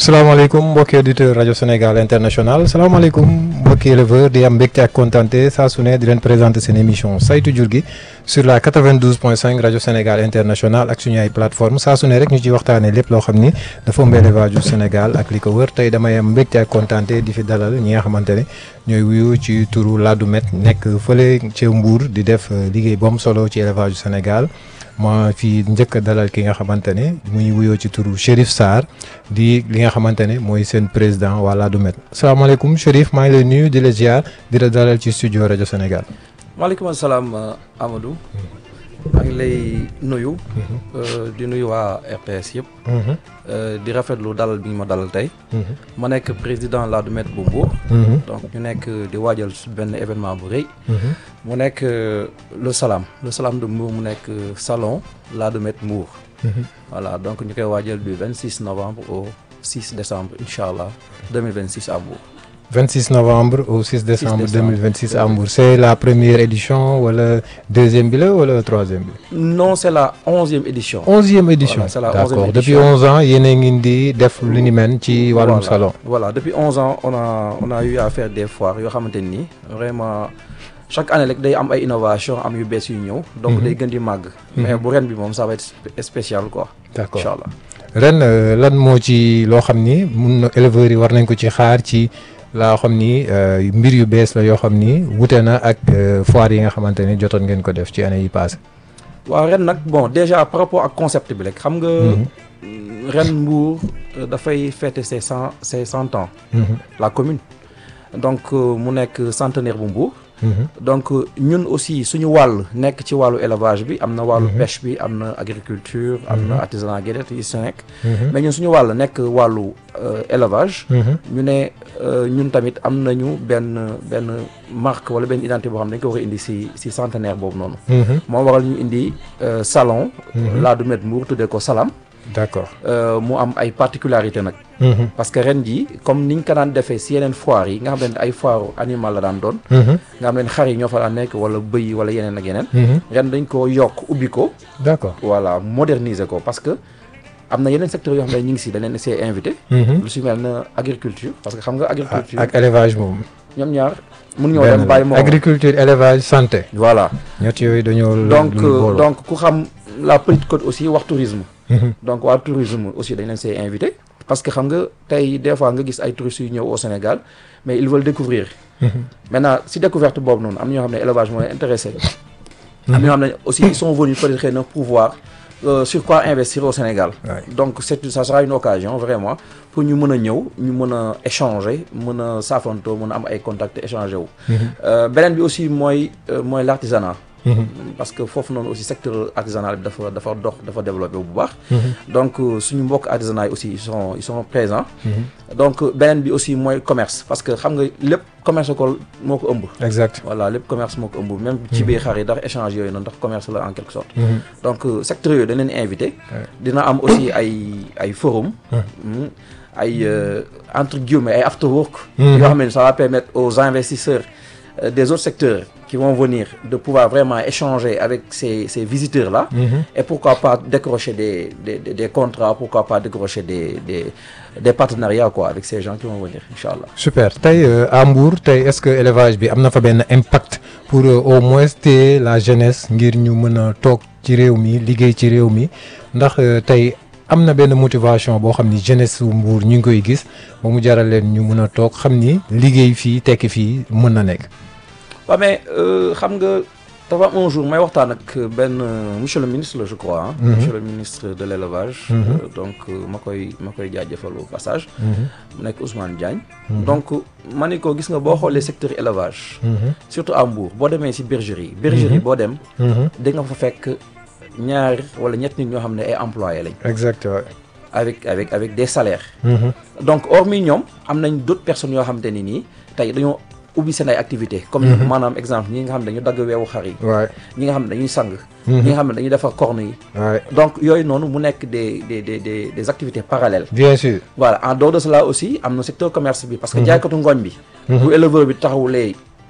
salaamaaleykum mbokki auditeur rajo Sénégal international salaamaaleykum mbokki éleveur di am mbégte ak kontaante saa su ne di leen présenter seen émission saytu jur gi sur la 92.5 rajo Sénégal international ak suñu ay plateforme saa su ne rek ñu ci waxtaanee lépp loo xam ni dafa ëmb élevage du Sénégal ak li ko wër tey damay am mbégte ak kontaante di fi dalal ñi nga xamante ne ñooy wuyu ci turu Ladoumène nekk fële ca Mbour di def liggéey bu am solo ci élevage du Sénégal. ma fi njëkk a dalal ki nga xamante ne muy wuyoo ci turu Chérif Sarr di li nga xamante ne mooy seen président waa Ladoumène salaamaaleykum Chérif maa ngi lay nuyu di la ziar di la dalal ci studio rajo Sénégal. maaleykum salaam Amadou. maa ngi lay nuyu. di nuyu waa RTS yëpp. di rafetlu dalal bi ñu ma dalal tey. ma nekk président Ladoumène bu Mbour. donc ñu nekk di waajal benn événement bu rëy. mu nekk le Salam le Salam de Mbour mu nekk salon Ladoumène Mbour. voilà donc ñu koy waajal du 26 novembre au 6 décembre incha allah 2026 à Mbour. 26 novembre au 6 décembre 2026 à Mbour c'est la première édition wala deuxième bi la wala troisième bi. non c'est la onzième édition. onzième édition Voilà, c'est la d'accord onzième depuis édition. 11 ans yéen a ngi di def lu ni mel ci wàllum Voilà. salon. voilà depuis 11 ans on a on a eu à faire des foires yoo xamante ni vraiment chaque année rek day am ay innovation am yu bees yu ñëw. donc day gën di màgg. mais bu ren bi moom ça va être spé- spécial quoi. d'accord incha allah. ren euh, lan moo ci loo xam ni mun na éleveurs yi war nañ ko ci xaar ci laa xam ni euh, mbir yu bees la yoo xam ni wute na ak euh, foire yi nga xamante ni jotoon ngeen ko def ci année yi passé waaw ren nag bon déjà par rapport ak concept bi rek xam nga. ren Mbour euh, dafay fêter ses cent ses cent ans. la commune. donc euh, mu nekk centenaire bu Mbour. donc euh, ñun aussi suñu wàll nekk ci wàllu élevage bi am na wàllu pêche bi am na agriculture am na artisanat gédet yi si nekk mais ñun suñu wàll nekk wàllu euh, élevage ñu ne euh, ñun tamit am nañu benn benn marque wala benn identité boo xam ne dañ ko war a indi si si centenaire boobu noonu moo waral ñu indi euh, salon Ladoumène Mbour tuddee ko Salam d'accord euh, mu am ay particularité nag parce que ren ji comme niñ ko daan defee si yeneen foire yi nga xam ne ay foire animal la daan doon nga xam ne xar yi ñoo fa daan nekk wala bëy yi wala yeneen ak yeneen ren dañ ko yokk ubbi ko d'accord voilà moderniser ko parce que am na yeneen secteurs yoo xam ne ñu ngi si dañ leen see invité lu si mel na agriculture parce que xam nga agriculture ak élevage moom ñoom ñaar mun ñoo benn dem bàyyi la. moo agriculture élevage santé voilà ñett yooyu dañoo donc lu booloo. donc ku xam la petite côte aussi wax tourisme donc waa tourisme aussi dañ leen see invité parce que xam nga tey des fois nga gis ay touristes yu ñëw au Sénégal mais ils veulent découvrir maintenant si découverte boobu noonu am na ñoo xam ne élevage moo leen intéressé am na ñoo xam ne aussi ils sont venus peut-être xëy na pour voir euh, sur quoi investir au Sénégal Ouais. donc c'est ça sera une occasion vraiment pour ñu mën a ñëw ñu mën a échanger mën a saafantoo mën a am ay contacts échanger wu Euh, beneen bi aussi mooy euh, mooy l'artisanat parce que foofu noonu aussi secteur artisanal bi dafa dafa dox dafa développé bu baax donc euh, suñu mbokk artisanat yi aussi ils sont ils sont présents donc euh, beneen bi aussi mooy commerce parce que xam nga lépp commerce ko moo ko ëmb exact voilà lépp commerce moo ko ëmb même ci biir xar yi ndax échange yooyu noonu ndax commerce la en quelque sorte donc euh, secteur yooyu dañ leen invité dina am aussi ay ay forum mm, ay euh, entre guillemets ay after work yoo xam ne ça va permettre aux investisseurs euh, des autres secteurs qui vont venir de pouvoir vraiment échanger avec ces ces visiteurs là et pourquoi pas décrocher des des des des contrats pourquoi pas décrocher des des des partenariats quoi avec ces gens qui vont venir inchallah super tey euh, à Mbour tey est-ce que élevage bi am na fa benn impact pour euh, au moins téye la jeunesse ngir ñu mën a toog ci réew mi liggéey ci réew mi ndax euh, tey am na benn motivation boo xam ni jeunesse su Mbour ñu ngi koy gis ba mu jaral leen ñu mën a toog xam ni liggéey fii tekki fii mën na nekk. waaw mais euh, xam nga dafa am un jour may waxtaan ak benn euh, monsieur le ministre la je crois ah. monsieur le ministre de l'élevage. Euh, donc euh, ma koy ma koy jaajëfal au passage. mu nekk Ousmane Diagne. donc ma ni ko gis nga boo xoolee secteur élevage. surtout à Mbour boo demee ci bergerie. bergerie boo dem. da nga fa fekk ñaar wala ñett nit ñoo xam ne ay employés lañ. exact waay. avec avec avec des salaires. donc hormis ñoom am nañ d'autres personnes yoo xamante ni nii tey dañoo ubbi seen ay activités. comme maanaam exemple ñi nga xam ne dañu dagg weewu xar yi. waay ñi nga xam ne dañuy sang. ñi nga xam ne dañuy defar corne yi. waay donc yooyu noonu mu nekk des des des des des activités parallèles. bien sûr. voilà en dehors de cela aussi am na secteur commerce bi parce que jaaykatu ngooñ bi. bu éleveur bi taxawulee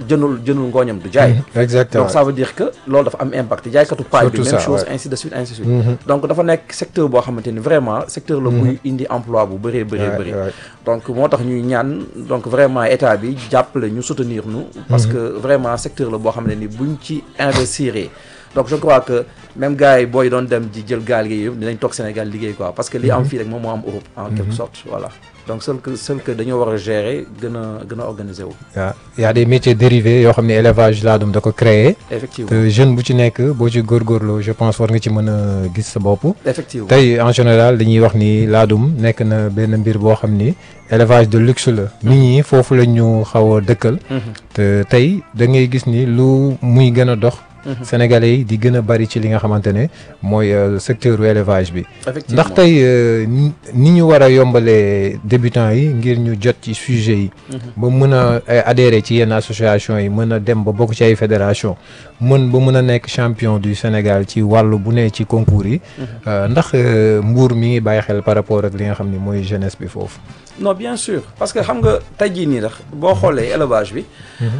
jënul jënul ngooñam du jaay exactement donc ça veut dire que loolu dafa am impact jaaykatu paille bi Surtout même ça, chose ouais. ainsi de suite ainsi de suite donc dafa nekk secteur boo xamante ni vraiment secteur la buy indi emploi bu bëree bëree Ouais, bëri ouais. donc moo tax ñuy ñaan donc vraiment état bi jàppale ñu soutenir ñu parce que vraiment secteur la boo xam ne ni buñ ci investir donc je crois que même gars yi booy doon dem di jël gaal gi yëpp dinañ toog Sénégal liggéey quoi parce que li am fii rek moom moo am Europe en quelque sorte voilà donc seul que seul que dañoo war a gérer gën a gën a organiser wu waaw y a des métiers dérivés yoo xam ne élevage laadum da ko créer effectivement te jeune bu ci nekk boo ci góorgóorloo je pense war nga ci mën a gis sa bopp effectivement tey en général dañuy wax ni laadum nekk na benn mbir boo xam ni élevage de luxe la nit ñi foofu la ñu xaw a dëkkal Mhm. te tey da ngay gis ni lu muy gën a dox sénégalais yi di gën a bari ci li nga xamante ne mooy euh, secteur u élevage bi effectivement ndax tey euh, ni ni ñu war a yombalee débutants yi ngir ñu jot ci sujet yi ba mën a euh, adhérer ci yenn association yi mën a dem ba bokk ci ay fédération mën ba mën a nekk champion du Sénégal ci wàllu bu ne ci concours yi euh, ndax euh, Mbour mi ngi bàyyi xel par rapport ak li nga xam ni mooy jeunesse bi foofu non bien sûr parce que xam nga tey jii nii ndax boo xoolee élevage bi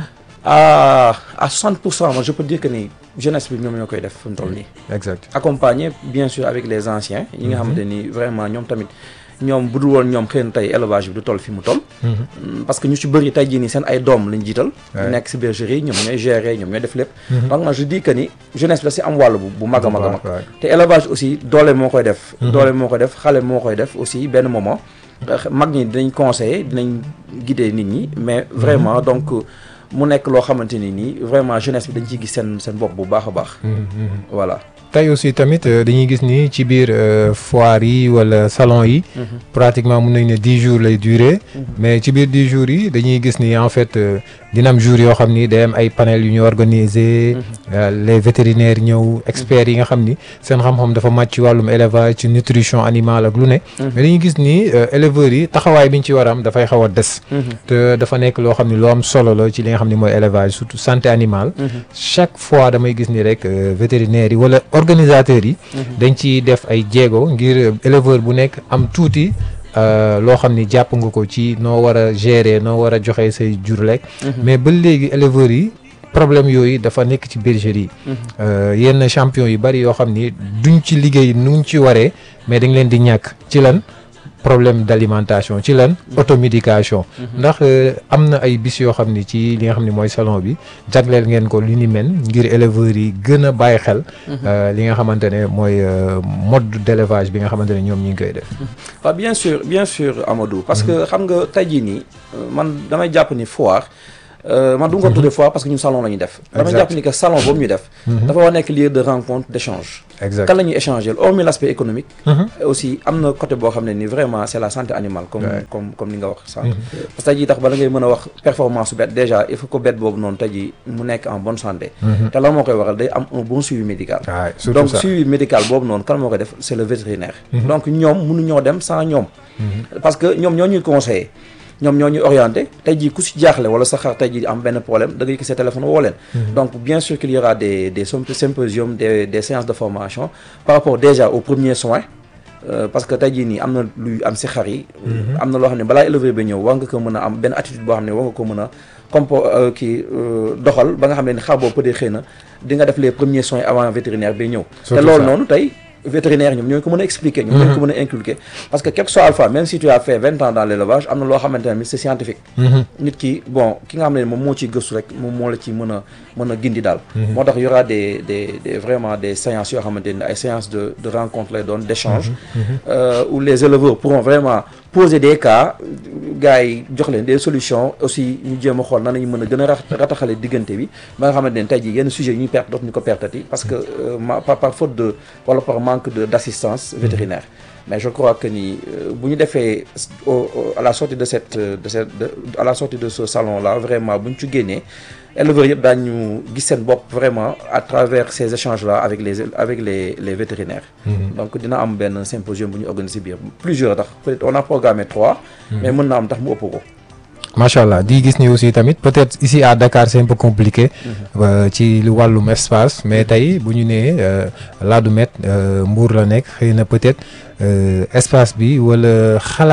à à 60 pour cent moi je peux dire que ni jeunesse bi ñoom ñoo koy def fu mu toll nii exact accompagné bien sûr avec les anciens yi nga xamante ni vraiment ñoom tamit ñoom bu dul woon ñoom xëy na tey élevage bi du toll fi mu toll Mm, parce que ñu ci bëri tey jii nii seen ay doom lañ jiital Ouais. nekk si bergerie ñoom ñooy gérer ñoom ñooy def lépp donc moi je dis que ni jeunesse bi da si am wàll bu bu mag a mag a mag Ouais. te élevage aussi doole moo koy def doole moo koy def xale moo koy def aussi benn moment Euh, mag ñi dinañ conseiller dinañ guider nit ñi mais vraiment donc mu nekk loo xamante ni nii vraiment jeunesse bi dañ ciy gis seen seen bopp bu baax a baax voilà tey aussi tamit euh, dañuy gis ni ci biir euh, foire yi wala salon yi pratiquement mun nañ ne dix jours lay durer mais ci biir dix jours yi dañuy gis ni en fait euh, dina am jours yoo xam ni day am ay panel yu ñu organiser euh, les vétérinaires ñëw experts yi nga xam ni seen xam-xam dafa màcc ci wàllum élevage ci nutrition animale ak lu ne mais dañuy gis ni euh, éleveurs yi taxawaay bi ñu ci war a am dafay xaw a des te dafa nekk loo xam ni lu am solo la ci li nga xam ni mooy élevage surtout santé animale chaque fois damay gis ni rek euh, vétérinaires yi wala organisateurs yi dañ ci def ay jéego ngir euh, éleveur bu nekk am tuuti euh, loo xam ni jàpp nga ko ci noo war a gérer noo war a joxe say jur lekk mais ba léegi éleveurs yi problème yooyu dafa nekk ci bergerie yi Euh, yenn champion yu bari yoo xam ni duñ ci liggéey nuñ ci waree mais dañ leen di ñàkk ci lan problème d'alimentation ci lan automédication ndax euh, am na ay bis yoo xam ni ci li nga xam ni mooy salon bi jagleel ngeen ko li ni mel ngir éleveurs yi gën a bàyyi xel euh, li nga xamante ne mooy euh, mode d'élevage bi nga xamante ne ñoom ñi ngi koy def waaw bien sûr bien sûr Amadou parce que xam nga tey jii nii euh, man damay jàpp ni foire euh, man du nga ko tuddee foire parce que ñun salon la ñuy def damay Exact. jàpp ni que salon boobu ñu def dafa war a nekk lieu de rencontre d'échange exact kan la ñuy échanger hormis l'aspect économique Mhm. aussi am na côté boo xam ne ni vraiment c'est la santé animale comme Ouais. comme comme ni nga wax sànq parce que tey jii tax bala ngay mën a wax performance su bête déjà il faut que bête boobu noonu tey jii mu nekk en bonne santé te lan moo koy waral day am un bon suivi médical waaw surtout donc ça suivi médical boobu noonu kan moo koy def c'est le vétérinaire donc ñoom mënuñoo dem sans ñoom parce que ñoom ñoo ñuy conseiller ñoom ñoo ñuy orienté tey jii ku si jaaxle wala sa xar tey jii am benn problème da ngay gis sa téléphone woo leen donc bien sûr qu'il y aura des des symp- symposiums des des séances de formation par rapport déjà aux premiers soins Euh, parce que tey jii nii am na luy am si xar yi am na loo xam ne balaa éleveur ba ñëw war nga ko mën a am benn attitude boo xam ne war nga ko mën a compo euh, kii euh, doxal ba nga xam ne ni xar boobu peut-être xëy na di nga def les premiers soins avant vétérinaire bi ñëw te Surtout loolu ça. noonu tey vétérinaire ñoom ñoo ko mën a expliquer ñoom ñoo ko mën a inculquer parce que quel que soit alpha même si tu as fait vingt ans dans l'élevage am na loo xamante ne c'est scientifique nit ki bon ki nga xam ne moom moo ciy gëstu rek moom moo la ci mën a mën a gindi daal moo tax y aura des des des vraiment des séances yoo xamante ne ay séances de de rencontre lay doon d'échange euh, où les éleveurs pourront vraiment poser des cas gars yi jox leen des solutions aussi ñu jéem a xool nan nañu mën a gën a rat- rataxale diggante bi ba nga xamante ne tey jii yenn sujets yi ñuy perte dootuñu ko pertati parce que euh, ma- par par faute de wala par manque de d'assistance vétérinaire mais je crois que ni euh, bu ñu defee au- au- à la sortie de cette euh, de cette de, à la sortie de ce salon là vraiment bu ñu ci génnee éleveurs yëpp daañu gis seen bopp vraiment à travers ces échanges là avec les avec les les vétérinaires donc dina am benn symposium bu ñu organiser biir plusieurs tax peut-être on a programmé trois mais mën na am tax mu ëpp ko macha allah di gis ni aussi tamit peut-être ici à Dakar c'est un peu compliqué euh, ci lu wàllum espace mais tey bu ñu nee euh, Ladoumène euh, Mbour la nekk xëy na peut-être euh, espace bi wala xalaat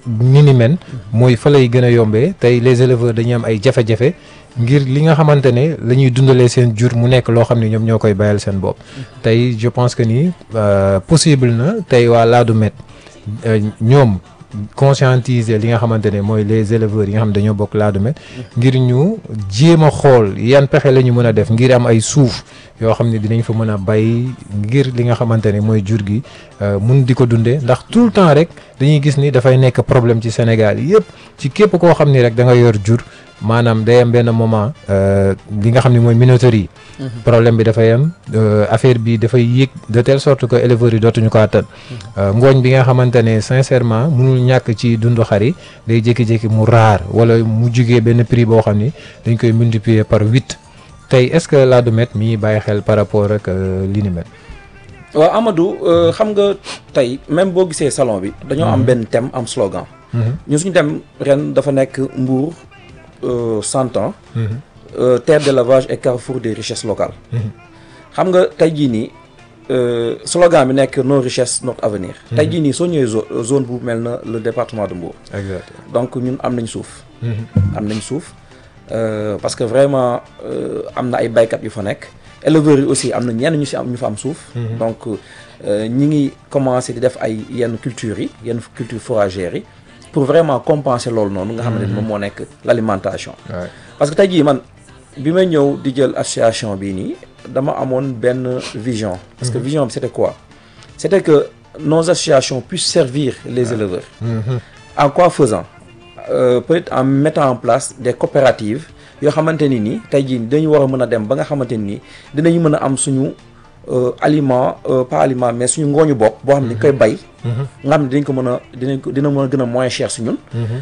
ni ni men mooy fa lay gën a yombee tey les éleveurs dañuy am ay jafe-jafe ngir li nga xamante ne la ñuy dundalee seen jur mu nekk loo xam ne ñoom ñoo koy bayal seen bopp tey je pense que ni possible na tey waa Ladoumède ñoom conscientiser li nga xamante ne mooy les éleveurs yi nga xam ne dañoo bokk Ladoumède ngir ñu jéem a xool yan pexe la ñu mën a def ngir am ay suuf yoo xam ne dinañ fa mën a bay ngir li nga xamante ne mooy jur gi mun di ko dundee ndax tout le temps rek dañuy gis ni dafay nekk problème ci Sénégal yëpp ci képp koo xam ni rek da nga yor jur maanaam day am benn moment li nga xam ne mooy minoterie yi problème bi dafay am affaire bi dafay yéeg de telle sorte que éleveurs yi dootuñu ko attan ngooñ bi nga xamante ne sincèrement mënul ñàkk ci dundu xar yi day jékki-jékki mu raar wala mu jugee benn prix boo xam ni dañ koy multiplier par huit tey est-ce que Ladoumède mi ngi bàyyi xel par rapport ak li ni mel waaw Amadou xam nga tey même boo gisee salon bi dañoo am benn thème am slogan ñun suñu thème ren dafa nekk Mbour cent ans terre d'élevage et carrefour des richesses locales xam nga tey jii nii slogan bi nekk nos richesses notre avenir tey jii nii soo ñëwee zone bu mel na le département de Mbour exact donc ñun am nañ suuf am nañ suuf parce que vraiment am na ay baykat yu fa nekk éleveurs yi aussi am na ñenn ñu si am ñu fa am suuf donc ñi ngi commencé di def ay yenn cultures yi yenn culture fourragères yi pour vraiment compenser loolu noonu nga xamante ni moom moo nekk l'alimentation parce que tey jii man bi may ñëw di jël association bii nii dama amoon benn vision parce que vision bi c'était quoi c'était que nos associations puissent servir les éleveurs en quoi faisant peut-être en mettant en place des coopératives yoo xamante ni nii tey jii dañu war a mën a dem ba nga xamante ni nii dinañu mën a am suñu aliment pas aliment mais suñu ngooñu bopp boo xam ne dañ koy bay nga xam ne dinañ ko mën a dinañ ko dina mën a gën a moins cher si ñun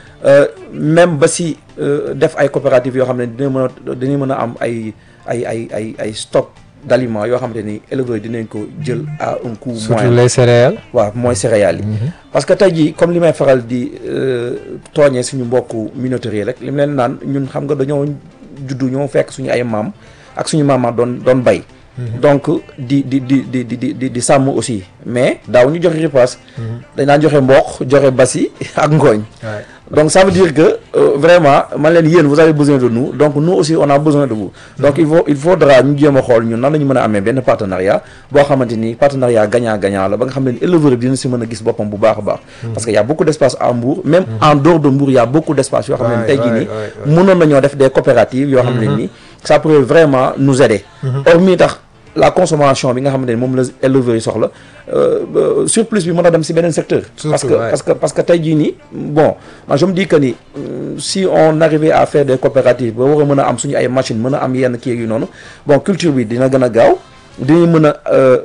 même ba si def ay coopératives yoo xam ne dina mën a dinañ mën a am ay ay ay ay ay stock d'aliments yoo xamante ni éleveurs yi dinañ ko jël à un coût moyen surtout les céréales waaw mooy céréales yi parce que tey jii comme li may faral di tooñee suñu mbokku minoterie rek li mu leen naan ñun xam nga dañoo juddu ñoo fekk suñu ay maam ak suñu maamaat doon doon bay donc di di di di di di di sàmm aussi mais daaw ñu joxe repas dañ daan joxe mboq joxe basi ak ngooñ donc ça veut dire que euh, vraiment man leen yéen vous avez besoin de nous donc nous aussi on a besoin de vous donc il faut il faudra ñu jéem a xool ñun nan la ñu mën a amee benn partenariat boo xamante ni partenariat gagnant gagnant la ba nga xam ne éleveur bi dina si mën a gis boppam bu baax a baax parce que y a beaucoup d'espace à Mbour même en dehors de Mbour y a beaucoup d'espace yoo xam ne tey jii nii mënoon nañoo def des coopératives yoo xam ne nii ça pourrait vraiment nous aider hormis tax la consommation bi nga xamante ni moom la éleveurs yi soxla surplus bi mën a dem si beneen secteur parce que parce que parce que tey jii nii bon man je me dis que ni si on arrivait à faire des coopératives ba war a mën a am suñu ay machines mën a am yenn kii yu noonu bon culture bi dina gën a gaaw dinañ mën a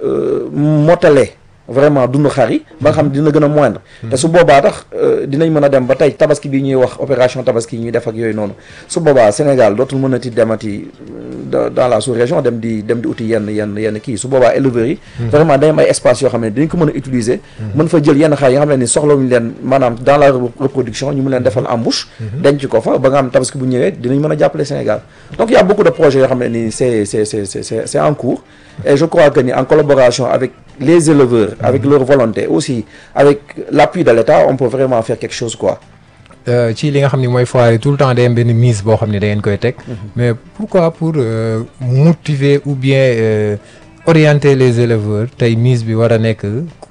motale vraiment dund xar yi ba nga xam dina gën a moindre te su boobaa tax dinañ mën a dem ba tey tabaski bi ñuy wax opération tabaski ñuy def ak yooyu noonu su boobaa Sénégal dootul mën a ti demati dans la sous-région dem di dem di uti yenn yenn yenn kii su boobaa éleveurs yi vraiment day am ay espace yoo xam ne dañ ko mën a utiliser mën fa jël yenn xar yi nga xam ne ni soxlawuñu leen maanaam dans la reproduction ñu mu leen defal embouche denc ko fa ba nga xam tabaski bu ñëwee dinañ mën a jàppale Sénégal donc il y a beaucoup de projets yoo xam ne nii c'est c'est c'est c'est c'est en cours et je crois que ni en collaboration avec les éleveurs avec leur volonté aussi avec l'appui de l'État on peut vraiment faire quelque chose quoi ci li nga xam ni mooy foire yi tout le temps day am benn mise boo xam ne da ngeen koy teg mais pourquoi pour motiver ou bien orienter les éleveurs tey mise bi war a nekk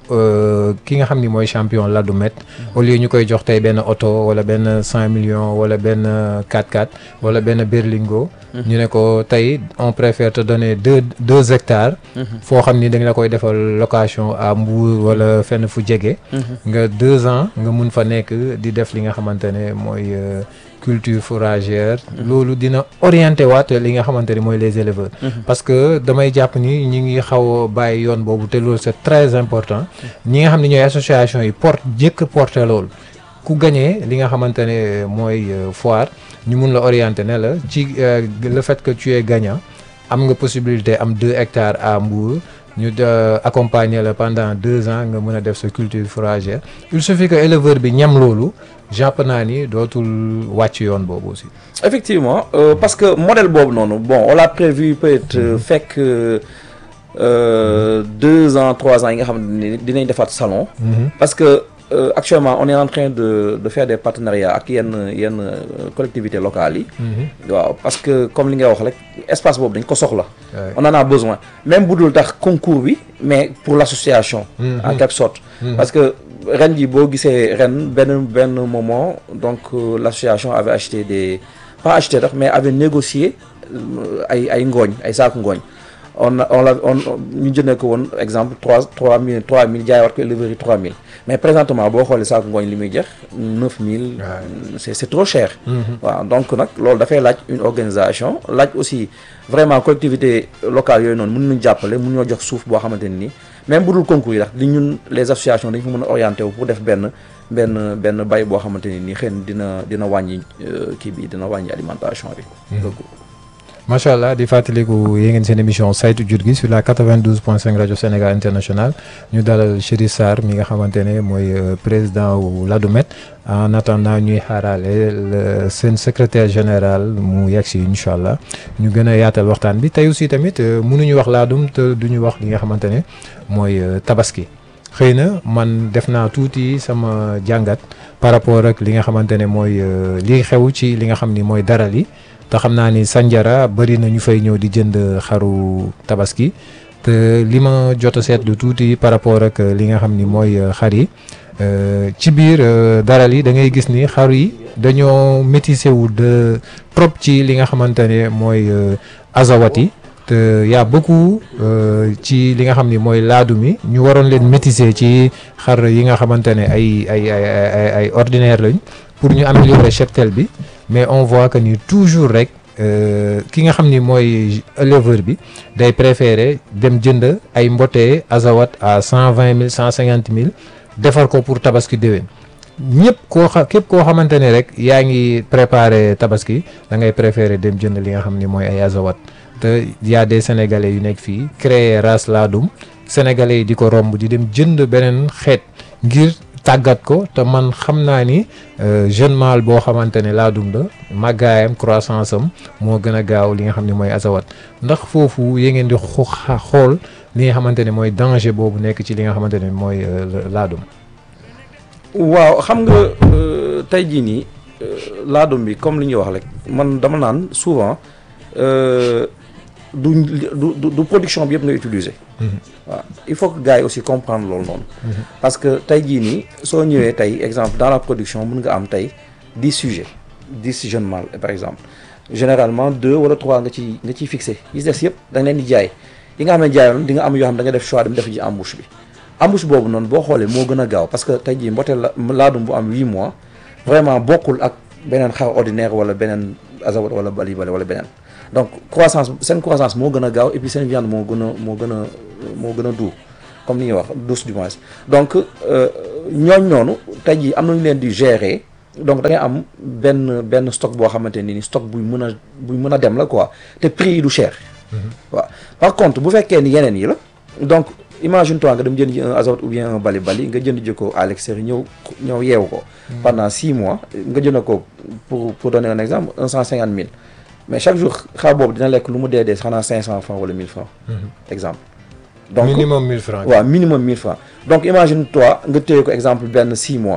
ki nga xam ni mooy champion Ladoumède au lieu ñu koy jox tey benn oto wala benn cinq millions wala benn 4x4 wala benn berlingot ñu ne ko tey on préfère te donner deux deux hectares foo xam ni dañ la koy defal location à Mbour wala fenn fu jege nga deux ans nga mun fa nekk di def li nga xamante ne mooy culture fourragère loolu dina orienté waat li nga xamante ni mooy les éleveurs parce que damay jàpp ni ñi ngi xaw a bàyyi yoon boobu te loolu c'est très important ñi nga xam ne ñooy association yi porte jëkk porté loolu ku gañee li nga xamante ne mooy foire ñu mun la orienter ne la ci le fait que tu es gagnant am nga possibilité am deux hectares à Mbour ñu accompagner la pendant deux ans nga mën a def sa culture fourragère il suffit que éleveur bi ñam loolu jàpp naa ni dootul wàcc yoon boobu aussi. effectivement euh, parce que modèle boobu noonu bon on l'a prévu peut-être euh, fekk euh, deux ans trois ans yi nga xam ne dinañ defaat salon. parce que euh, actuellement on est en train de de faire des partenariats ak yenn yenn euh, collectivités locales yi. waaw parce que comme li nga wax rek espace boobu dañ ko soxla. Ouais. on en a besoin même bu dul tax concours bi mais pour l'association. en quelque sorte. parce que ren ji boo gisee ren benn benn moment donc euh, l'association avait acheté des pas acheté tax mais avait négocié euh, ay ay ngooñ ay saaku ngooñ. on a on la on ñu jëndee ko woon exemple trois trois mille trois mille jaay war ko éleveurs yi trois mille mais présentement boo xoolee saako ngooñ li muy jeex neuf mille c'est c'est trop cher waaw donc nag loolu dafay laaj une organisation laaj aussi vraiment collectivité locale yooyu noonu mën nañu jàppale mën ñoo jox suuf boo xamante ne nii même bu dul concours yi ndax li ñun les associations dañ fa mën a orienté wu pour def benn benn benn bay boo xamante ne nii xëy na dina dina wàññi euh, kii bi dina wàññi alimentation bi donc macha allah di fàttaliku yéen ngeen seen émission saytu jur gi sur la 92.5 rajo Sénégal international ñu dalal Chérif Sarr mi nga xamante ne mooy euh, président wu Ladomet en attendant ñuy xaarale le- seen secrétaire général mu yegg si incha allah ñu gën a yaatal waxtaan bi tey aussi tamit euh, mënuñu wax laadum te duñu wax li nga xamante ne mooy euh, tabaski xëy na man def naa tuuti sama jàngat par rapport ak li nga xamante ne mooy euh, li xew ci li nga xam ni mooy daral yi te xam naa ni Sandiara bëri na ñu fay ñëw di jënd xaru tabaski te li ma jot a seetlu tuuti par rapport ak li nga xam ni mooy euh, xar yi euh, ci biir euh, daral yi da ngay gis ni xar yi dañoo métissé wu de trop ci li nga xamante ne mooy euh, azawat yi te y a beaucoup euh, ci li nga xam ni mooy laadum yi ñu waroon leen métissé ci xar yi nga xamante ne ay ay ay ay ay ordinaire lañ pour ñu améliorer cheptel bi mais on voit que ni toujours rek euh, ki nga xam ni mooy éleveur bi day préférer dem jënd ay mbotee azawat à cent vingt mille cent cinquante mille defar ko pour tabaski déwén ñëpp koo xa képp koo xamante ne rek yaa ngi préparer tabaski da ngay préférer dem jënd li nga xam ni mooy ay azawat te y a des sénégalais yu nekk fii créer race laadum sénégalais yi di ko romb di dem jënd beneen xeet ngir tàggat ko te man xam naa ni euh, jeune mâle boo xamante ne laadum la màggaayam croissance am moo gën a gaaw li nga xam ne mooy azawat ndax foofu yee ngeen di xu- xa- xool li nga xamante ne mooy danger boobu nekk ci li nga xamante ne mooy euh, la- laadum. waaw xam nga euh, tey jii nii euh, laadum bi comme li ñuy wax rek man dama naan souvent euh, du du du du production bi yëpp ngay utiliser. waaw il faut que gars yi aussi comprendre loolu noonu. parce que tey jii nii soo ñëwee tey exemple dans la production mën nga am tey dix sujets dix jeunes mâles par exemple généralement deux wala trois nga ci nga ciy fixé yi des yëpp da nga leen di jaay yi nga xam ne jaayoon di nga am yoo xam da nga def choix dem def ji embouche bi. embouche boobu noonu boo xoolee moo gën a gaaw parce que tey jii mboteel la laadum bu am huit mois vraiment bokkul ak beneen xar ordinaire wala beneen azawat wala bali bali wala beneen donc croissance seen croissance moo gën a gaaw et puis seen viande moo gën a moo gën a moo gën a doux comme ni ñuy wax douce du moins donc ñooñ noonu tey jii am nañu leen di gérer donc da ngay am benn benn stock boo xamante ni stock buy mën a buy mën a dem la quoi te prix yi du cher waaw par contre bu fekkee ni yeneen yi la donc imagine toi nga dem jënd ji un azawat ou bien un bali bali nga jënd ji ko à l'extérieur ñëw ñëw yeewu ko pendant six mois nga jënd ko pour pour donner un exemple un cent cinquante mille mais chaque jour xar boobu dina lekk lu mu dee dee xanaa cinq cent francs wala mille francs exemple donc minimum 1000 francs. waaw minimum 1000 francs donc imagine toi nga téye ko exemple benn 6 mois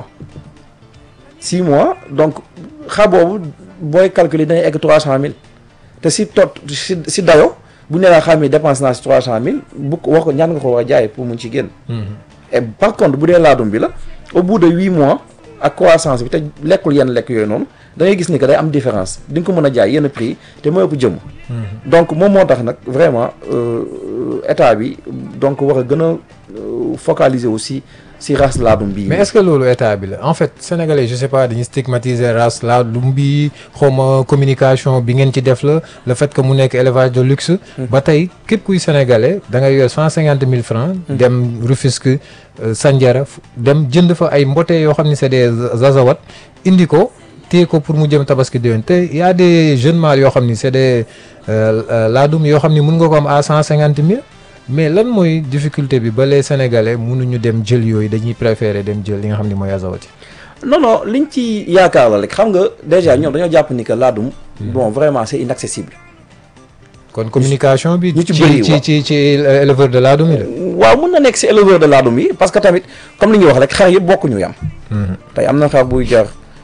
6 mois donc xar boobu booy calculer dañuy egg 300000 te si tot si si dayo bu ñu nee la xam ne dépense naa si 300000 bu ko wax ko ñaan nga ko war a jaay pour mun ci génn. et par contre bu dee laadum bi la au bout de 8 mois ak croissance bi te lekkul yenn lekk yooyu noonu da ngay gis ni que day am différence di nga ko mën a jaay yenn prix te moo ëpp jëmm. donc moom moo tax nag vraiment euh, état bi donc war a gën a euh, focaliser aussi si race laadum bii. mais est-ce que loolu état bi la en fait sénégalais je sais pas dañuy stigmatiser race laadum bi xawma communication bi ngeen ci def la le fait que mu nekk élevage de luxe. ba tey képp kuy sénégalais da ngay yor cent cinquante mille francs. dem Rufisque euh, Sandiara fu- dem jënd fa ay mbote yoo xam ne c'est des azawat indi ko téye ko pour mu jëm tabaski déwén te y a des jeunes mâles yoo xam ni c'est des euh, euh, laadum yoo xam ni mun nga ko am à cent cinquante mille. mais lan mooy difficulté bi ba les sénégalais mënuñu dem jël yooyu dañuy préférer dem jël li nga xam ne mooy azawati. non non liñ ci yaakaar la rek xam nga déjà ñoom dañoo jàpp ni que laadum. bon vraiment c'est inaccessible. kon communication bi. ñu ci ci bëri ci waaw. ci ci éleveur de laadum yi la. waaw mën na nekk si éleveur de laadum yi parce que tamit comme li ñuy wax rek xar yëpp bokkuñu yam tey am na xar buy jar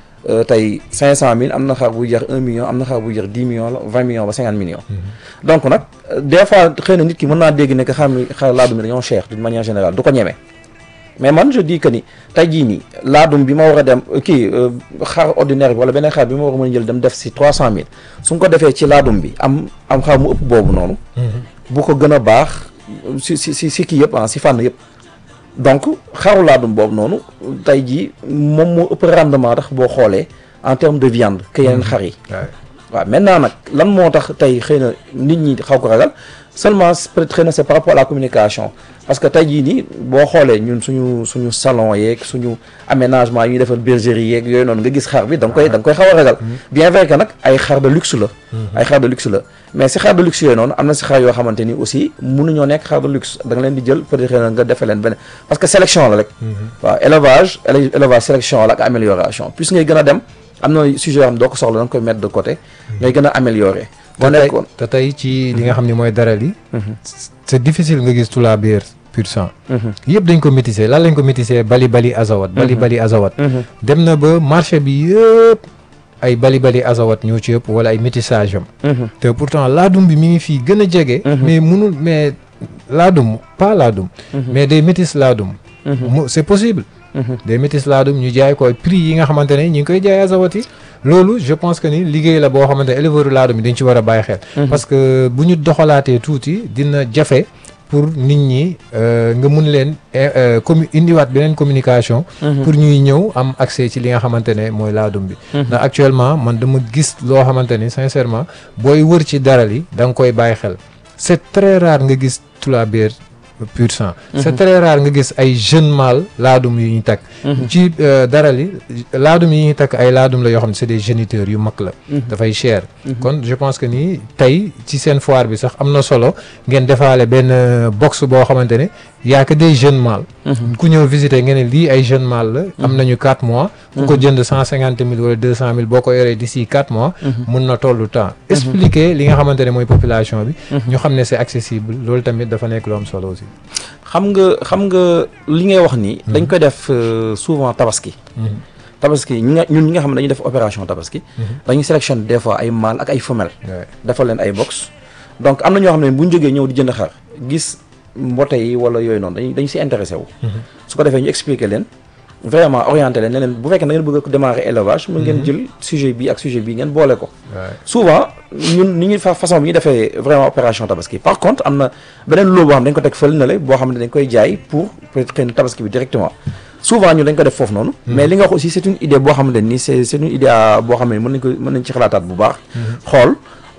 tey cinq cent mille am na xar buy jar un million am na xar buy jar dix millions la vingt millions ba cinquante millions donc nag des fois xëy na nit ki mën naa dégg ne que xar mi xar laadum yi dañoo cher d'une manière générale du ko ñeme mais man je dis que ni tey jii nii laadum bi ma war a dem kii xar ordinaire bi wala beneen xar bi ma war a mën a jël dem def si trois cent mille su nga ko defee ci laadum bi am am xar mu ëpp boobu noonu bu ko gën a baax si si si si kii yëpp ah si fànn yëpp donc xaru laadum boobu noonu tey jii moom moo ëpp rendement tax boo xoolee en terme de viande que yeneen xar yi waaw maintenant nag lan moo tax tey xëy na nit ñi xaw ko ragal seulement peut-être xëy na c'est par rapport à la communication parce que tey jii nii boo xoolee ñun suñu suñu salon yeeg suñu aménagement yi ñuy defal bergerie yeeg yooyu noonu nga gis xar bi da nga koy da nga koy xaw a ragal bien vrai que nag ay xar de luxe la ay xar de luxe la mais si xar de luxe yooyu noonu am na si xar yoo xamante ni aussi mënuñoo nekk xar de luxe da nga leen di jël peut-être xëy na nga defee leen benn parce que sélection la rek waaw élevage élevage sélection la ak amélioration plus ngay gën a dem am na sujet yoo xam ne doo ko soxla da nga koy mettre de côté ngay gën a améliorer boo nekkoon te tey ci li nga xam ne mooy daral yi c'est difficile nga gis tula biir pur sang yëpp dañ ko métissé lan lañ ko métissé bali bali azawat bali bali azawat dem na ba marché bi yëpp ay bali bali azawat ñoo ci yëpp wala ay métissage am te pourtant laadum bi mi ngi fii gën a jege mais munul mais laadum pas laadum mais des métis laadum mu c'est possible des métis laadum ñu jaay ko prix yi nga xamante ne ñu ngi koy jaay azawat yi loolu je pense que ni liggéey la boo xamante ne éleveur laadum yi dañ ci war a bàyyi xel parce que bu ñu doxalaatee tuuti dina jafe pour nit ñi nga mun leen commu indiwaat beneen communication pour ñuy ñëw am accès ci li nga xamante ne mooy laadum bi ndax actuellement man dama gis loo xamante ni sincèrement booy wër ci daral yi da nga koy bàyyi xel c'est très rare nga gis tula biir pur sang c'est très rare nga gis ay jeunes mâles laadum yu ñu takk ci daral yi laadum yi ñuy takk ay laadum la yoo xam ne c'est des géniteurs yu mag la dafay cher kon je pense que ni tey ci seen foire bi sax am na solo ngeen defaale benn box boo xamante ne yaa que des jeunes mâles ku ñëw visiter ngeen ne lii ay jeunes mâles la am nañu quatre mois ku ko jënd cent cinquante mille wala deux cent mille boo ko yoree d'ici quatre mois mun na tollu temps expliquer li nga xamante ne mooy population bi ñu xam ne c'est accessible loolu tamit dafa nekk lu am solo aussi xam nga xam nga li ngay wax nii dañ koy def souvent tabaski tabaski ñi nga ñun ñi nga xam ne dañuy def opération tabaski dañuy sélectionner des fois ay mâles ak ay femelles defal leen ay box donc am na ñoo xam ne bu ñu jógee ñëw di jënd xar gis mbote yi wala yooyu noonu dañuy dañu si intéressé wu su ko defee ñu expliquer leen vraiment orienté leen ne leen bu fekkee da ngeen bëgg a démarrer élevage mën ngeen jël sujet bi ak sujet bi ngeen boole ko souvent ñun ni ñuy fa façon bi ñu defee vraiment opération tabaski par contre am na beneen loo boo xam dañ ko teg fële na le boo xam ne dañ koy jaay pour peut-être xëy na tabaski bi directement souvent ñun dañ ko def foofu noonu mais li nga wax aussi c'est une idée boo xam ne ni c'est c'est une idée boo xam ne mën nañ ko mën nañ ci xalaataat bu baax xool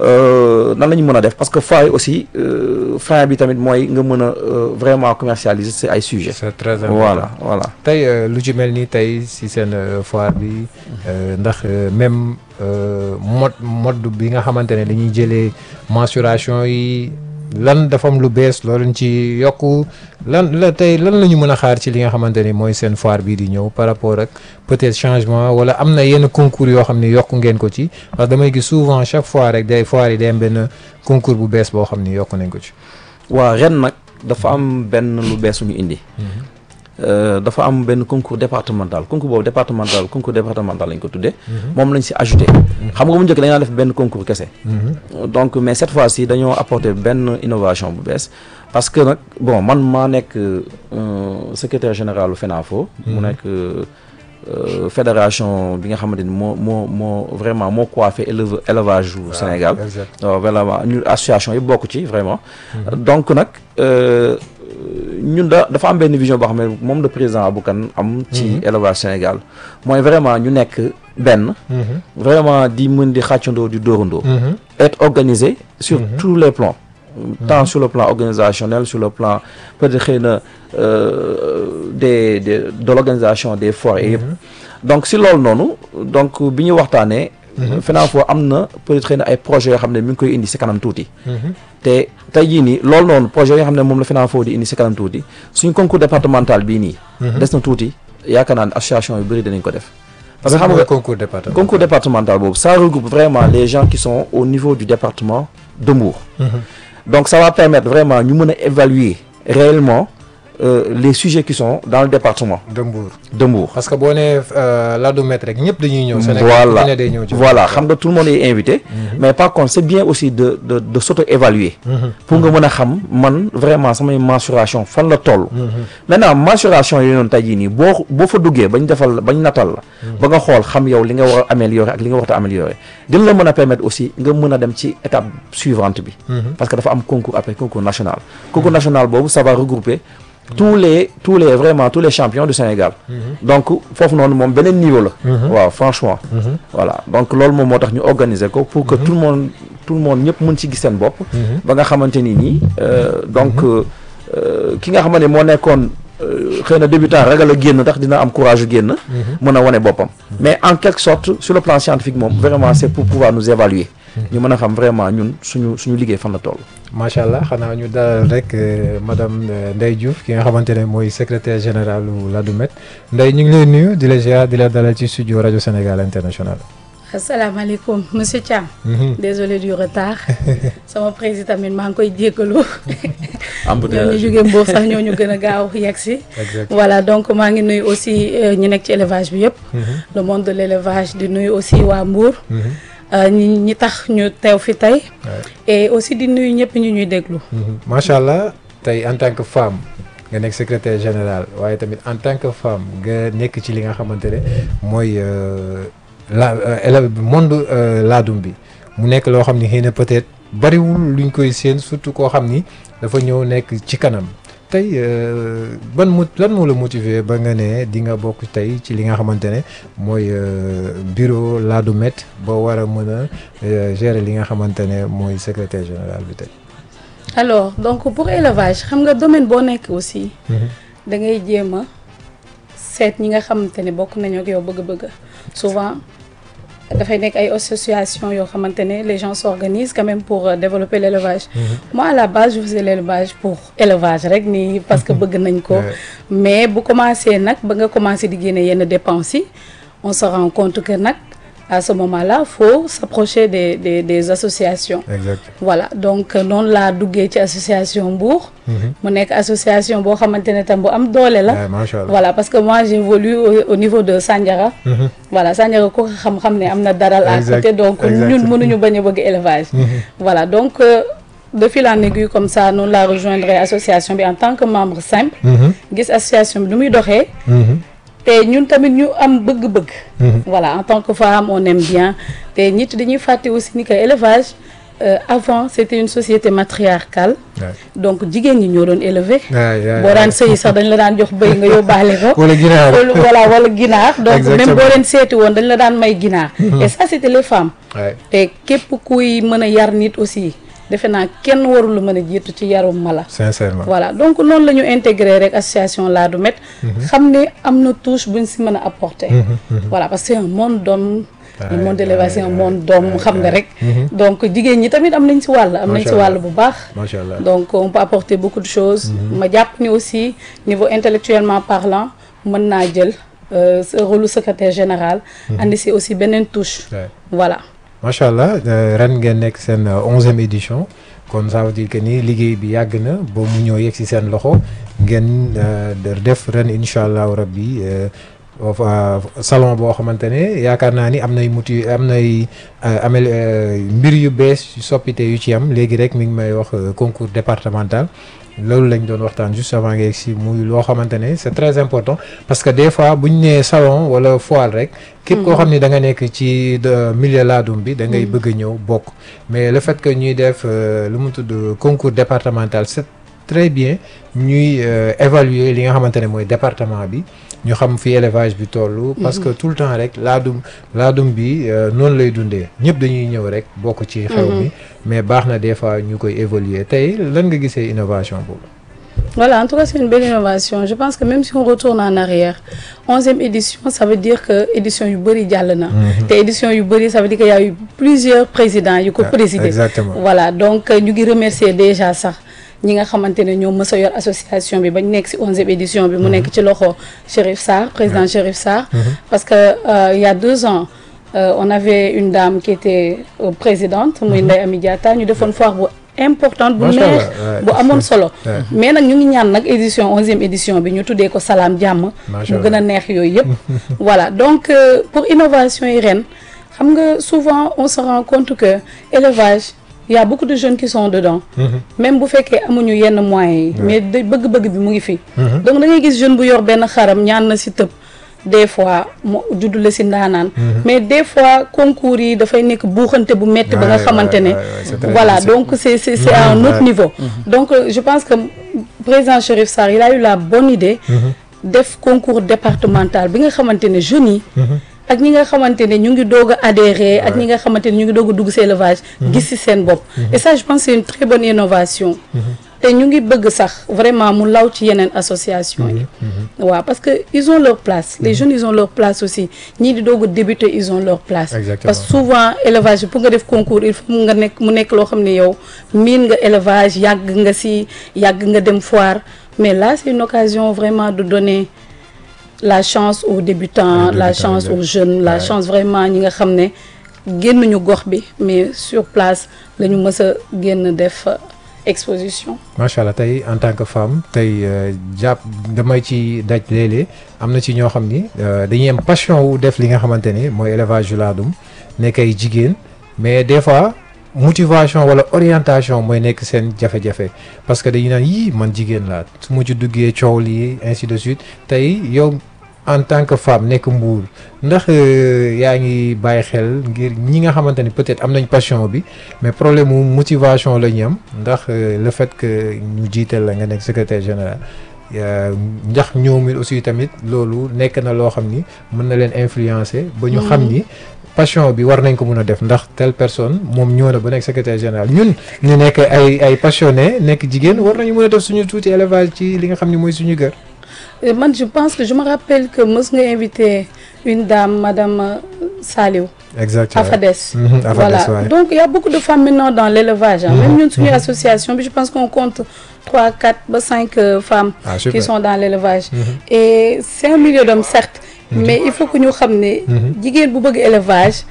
nan la ñu mën a def parce que foire aussi fin bi tamit mooy nga mën a vraiment commercialiser c'est ay sujets. c'est très important voilà voilà. tey lu ci mel ni tey si seen foire bi ndax même mode mode bi nga xamante ne dañuy jëlee mensuration yi lan dafa am lu bees loolu ci yokku lan la tey lan la ñu mën a xaar ci li nga xamante ni mooy seen foire bii di ñëw par rapport ak peut-être changement wala am na yenn concours yoo xam ne yokku ngeen ko ci parce que damay gis souvent chaque fois rek day foire yi day am benn concours bu bees boo xam ni yokku nañ ko ci. waaw ren nag dafa am benn lu bees ñu indi. dafa am benn concours départemental concours boobu départemental concours départemental lañ ko tuddee. moom lañ si ajouté. xam nga bu njëkk dañoo def benn concours kese. donc mais cette fois-ci dañoo apporter benn innovation bu bees. parce que nag bon man maa nekk secrétaire général u FENAFO. mu nekk fédération bi nga xamante ni moo moo moo vraiment moo coiffé éleve élevage u Sénégal. waaw vraiment ñu association yi bokk ci vraiment. donc nag. ñun da dafa am benn vision boo xam ne moom le président Aboukan am ci élevage Sénégal mooy vraiment ñu nekk benn vraiment di mën di xàccandoo di dóorandoo être organisé sur tous les plans tant sur le plan organisationnel sur le plan peut-être xëy na des des de l'organisation des foires et yëpp donc si loolu noonu donc bi ñu waxtaanee FENAFO am na peut-être xëy na ay projets yoo xam ne mi ngi koy indi si kanam tuuti te tey jii nii loolu noonu projet yoo xam ne moom la FENAFO di indi si kanam tuuti suñ concours départemental bii nii des na tuuti yaakaar naa ne association yu bëri dinañ ko def parce que xam nga concours départemental concours départemental boobu ça regroupe vraiment les gens qui sont au niveau du département de Mbour donc ça va permettre vraiment ñu mën a évaluer réellement euh, les sujets qui sont dans le département de Mbour de Mbour. parce que boo nee Ladoumètre rek ñëpp dañuy ñëw. Sénégal voilà ku ne day ñëw ci voilà xam nga tout le monde est invité. mais par contre c'est bien aussi de de de s'auto-évaluer. pour nga mën a xam man vraiment samay mensuration fan la toll. maintenant mensuration yooyu noonu tey jii nii boo boo fa duggee bañ defal bañ natal la. ba nga xool xam yow li nga war a améliorer ak li nga war a améliorer dina la mën a permettre aussi nga mën a dem ci étape suivante bi. parce que dafa am concours après concours national. concours national boobu ça va regrouper. tous les tous les vraiment tous les champions du Sénégal. donc foofu noonu moom beneen niveau la. waaw franchement. voilà donc loolu moom moo tax ñu organiser ko pour que tout le monde tout le monde ñëpp mën ci gis seen bopp. ba nga xamante ni nii donc ki nga xamante ne moo nekkoon xëy na débutant ragal a génn ndax dina am courage génn. mën a wane boppam. mais en quelque sorte sur le plan scientifique moom vraiment c'est pour pouvoir nous évaluer. ñu mën a xam vraiment ñun suñu suñu liggéey fan la toll. macha allah xanaa ñu dalal rek madame Ndeye Diouf ki nga xamante ne mooy secrétaire général u Ladoumètre Ndeye ñu ngi lay nuyu di la ziar di la dalal ci studio rajo Sénégal international. asalaamaaleykum monsieur Thiam. désolé du retard. sama président tamit maa ngi koy jéggalu. ñoo ñu jógee Mbour sax ñoo ñu gën a gaaw yegg si. voilà donc maa ngi nuyu aussi ñi nekk ci élevage bi yëpp. le monde de l'élevage di nuyu aussi waa Mbour. ñi ñi tax ñu teew fi tey. et aussi di nuyu ñëpp ñu ñuy déglu. macha allah tey en tant que femme nga nekk secrétaire général waaye tamit en tant que femme nga nekk ci li nga xamante ne mooy la monde laadum bi mu nekk loo xam ni xëy na peut-être bariwul luñ koy séen surtout koo xam ni dafa ñëw nekk ci kanam. tey ban mo lan moo la motiver ba nga ne di nga bokk tey ci li nga xamante ne mooy bureau Ladoumètre ba war a mën a gérer li nga xamante ne mooy secrétaire général bi tey. alors donc pour élevage xam nga domaine boo nekk aussi. da ngay jéem a seet ñi nga xamante ne bokk nañu ak yow bëgg-bëgg souvent. dafay nekk ay association yoo xamante ne les gens s'organisent quand même pour développer l'élevage moi à la base je faisais l'élevage pour élevage rek nii parce que bëgg nañ ko mais bu commencé nag ba nga commencé di génne yenn dépenses yi on se rend compte que nag à ce moment-là faut s'approcher des des des associations exact voilà donc noonu laa duggee ci association Mbour mu nekk association boo xamante ne tam bu am doole la macha allah voilà parce que moi j'évolue au, au niveau de Sandiara voilà Sandiara ko xam-xam ne am na daral à côté donc ñun mënuñu bañ a bëgg élevage voilà donc de fil en aiguille comme ça noonu laa rejoindre association bi en tant que membre simple gis association bi nu muy doxee te ñun tamit ñu am bëgg-bëgg voilà en tant que femme on aime bien te nit dañuy fàtte aussi ni que élevage Euh, avant c'était une société matriarcale donc jigéen ñi ñoo doon élever boo daan sëyi sax dañ la daan jox bëy nga yóbbaale ko wala ginaar voilà wala ginaar donc même boo leen seeti woon dañ la daan may ginaar et ça c'était les femmes te képp kuy mën a yar nit aussi defe naa kenn warul mën a jiitu ci yarum mala sincèrement voilà donc noonu la ñu intégré rek association Ladoumètre xam ne am na touche buñ si mën a apporter voilà parce que c'est un monde d'hommes le monde de l'élevage c'est un monde d'hommes xam nga rek donc jigéen ñi tamit am nañ si wàll am nañ si wàll bu baax macha allah donc on peut apporter beaucoup de choses ma jàpp ni aussi niveau intellectuellement parlant mën naa jël rôle secrétaire général andi si aussi beneen touche voilà macha allah ren ngeen nekk seen onzième édition kon ça veut dire que ni liggéey bi yàgg na ba mu ñëw yegg si seen loxo ngeen def ren incha allahu rabbi salon boo xamante ne yaakaar naa ni am nay muti am nay amel mbir yu bees soppite yu ci am léegi rek mi ngi may wax concours départemental loolu lañ doon waxtaan juste avant nga yegg si muy loo xamante ne c'est très important parce que des fois bu ñu nee salon wala foire rek. képp koo xam ni da nga nekk ci milieu laadum bi da ngay bëgg a ñëw bokk mais le fait que ñuy def lu mu tudd concours départemental c'est très bien ñuy évaluer li nga xamante ne mooy département bi ñu xam fi élevage bi tollu parce que tout le temps rek laadum laadum bi noonu lay dundee ñëpp dañuy ñëw rek bokk ci xew mi mais baax na des fois ñu koy évoluer tey lan nga gisee innovation boobu Voilà, en tout cas, c'est une belle innovation. Je pense que même si on retourne en arrière, 11e édition, ça veut dire que édition yu bëri jàll na. te édition yu bëri ça veut dire qu'il y a eu plusieurs présidents yu ko présidé. exactement voilà donc ñu ngi remercier déjà sax ñi nga xamante ne ñoom mës a yor association bi bañ nekk ci 11e édition bi mu nekk ci loxo Chérif Sarr président Chérif Sarr. parce que euh, il y a deux ans. Euh, on avait une dame qui était euh, présidente muy Ndeye Amy Diatta ñu defoon foire bu importante bu Macha neex Allah, ouais. bu amoon solo Ouais. mais nag ñu ngi ñaan nag édition onzième édition bi ñu tuddee ko salaam jàmm Macha mu gën a Allah. neex yooyu yëpp voilà donc euh, pour innovation yi ren xam nga souvent on se rend compte que élevage il y a beaucoup de jeunes qui sont dedans même bu fekkee amuñu yenn moyens yi mais de bëgg-bëgg bi mu ngi fi donc da ngay gis jeune bu yor benn xaram ñaan na si tëb des fois mu juddu la si ndaanaan mais des fois concours yi dafay nekk buuxante bu metti ba nga Ouais, xamante ouais, ne ouais, ouais, c'est très voilà difficile. donc c'est c'est c'est à un Mhm, autre ouais. niveau donc euh, je pense que président Chérif Sarr il a eu la bonne idée def concours départemental bi nga xamante ne jeunes yi ak ñi nga xamante ne ñu ngi doog a adhérer ak ñi nga xamante ne ñu ngi doog a dugg si élevage gis si seen bopp et ça je pense c'est une très bonne innovation te ñu ngi bëgg sax vraiment mu law ci yeneen association yi waaw parce que ils ont leur place les jeunes ils ont leur place aussi ñii di doog a débuter ils ont leur place Exactement. parce que souvent élevage bi pour nga def concours il faut nga nekk mu nekk loo xam ne yow miin nga élevage yàgg nga si yàgg nga dem foire mais là c'est une occasion vraiment de donner la chance aux débutants Aux la débutants, chance exact. aux jeunes la Ouais. chance vraiment ñi nga xam ne génnuñu gox bi mais sur place la ñu mës a génn def euh, exposition macha allah tey en tant que femme tey euh, jàpp damay ci daj léeg-léeg am na ci ñoo xam ni euh, dañuy am passion wu def li nga xamante ni mooy élevage yu laadum nekk ay jigéen mais des fois motivation wala orientation mooy nekk seen jafe-jafe parce que dañuy naan yii man jigéen laa su ma ci duggee coow lii ainsi de suite tey yow en tant que femme nekk mbuur ndax euh, yaa ngi bàyyi xel ngir ñi nga xamante ni peut-être am nañ passion bi mais problème mu motivation la ñu am ndax euh, le fait que ñu jiital la nga nekk secrétaire général euh, ndax ñoom it aussi tamit loolu nekk na loo xam ni mën na leen influencer ba ñu xam ni passion bi war nañ ko mun a def ndax telle personne moom ñëw na ba nekk secrétaire général ñun ñu nekk ay ay passionné nekk jigéen war nañu mën a def suñu tuuti élevage ci li nga xam ni mooy suñu kër. Et moi, je pense que je me rappelle que mës nga invité une dame, Madame euh, Saliou, exactement Afades. Mhm, Afades, voilà. ouais. Donc, il y a beaucoup de femmes maintenant dans l'élevage. hein. Même nous, une association, je pense qu'on compte 3, 4, 5 euh, femmes Ah, qui super. sont dans l'élevage. Et c'est un milieu d'hommes, certes, mais il faut que nous sachions que bu bëgg élevage,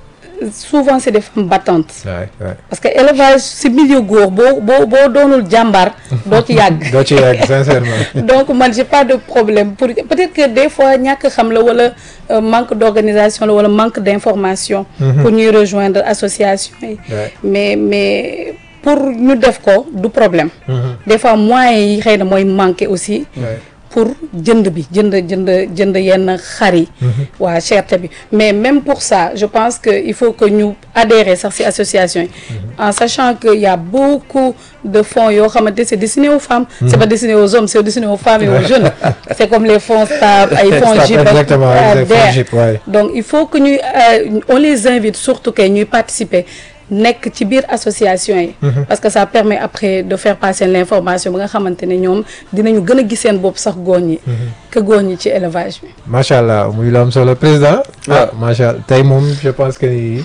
souvent c'est des femmes battantes. waay waay Parce que élevage, c'est milieu góor boo boo boo doonul jàmbar doo ci yàgg. doo ci yàgg sincèrement. donc man j'ai pas de problème pour peut-être que des fois ñàkk xam la wala euh, manque d'organisation la wala manque d'information pour ñuy rejoindre association yi Ouais. mais mais pour ñu def ko du problème Mhm. des fois moyens yi xëy na mooy manqué aussi waay pour jënd bi jënd jënd jënd yenn xar yi waa cherté bi mais même pour ça je pense que il faut que ñu adhérer sax ci association yi en sachant que y a beaucoup de fonds yoo xamante c'est destiné aux femmes c'est pas destiné aux hommes c'est destiné aux femmes et aux jeunes c'est comme les fonds STAB ay fonds Start, JIP ak exactement, euh, les fonds DER. JIP, ouais. donc il faut que ñuy euh, on les invite surtout que ñuy participer nekk ci biir association yi parce que ça permet après de faire passer l'information ba nga xamante ne ñoom dinañu gën a gis seen bopp sax góor ñi que góor ñi ci élevage bi macha allah muy lu am solo président. ah waaw. macha allah tey moom je pense que ni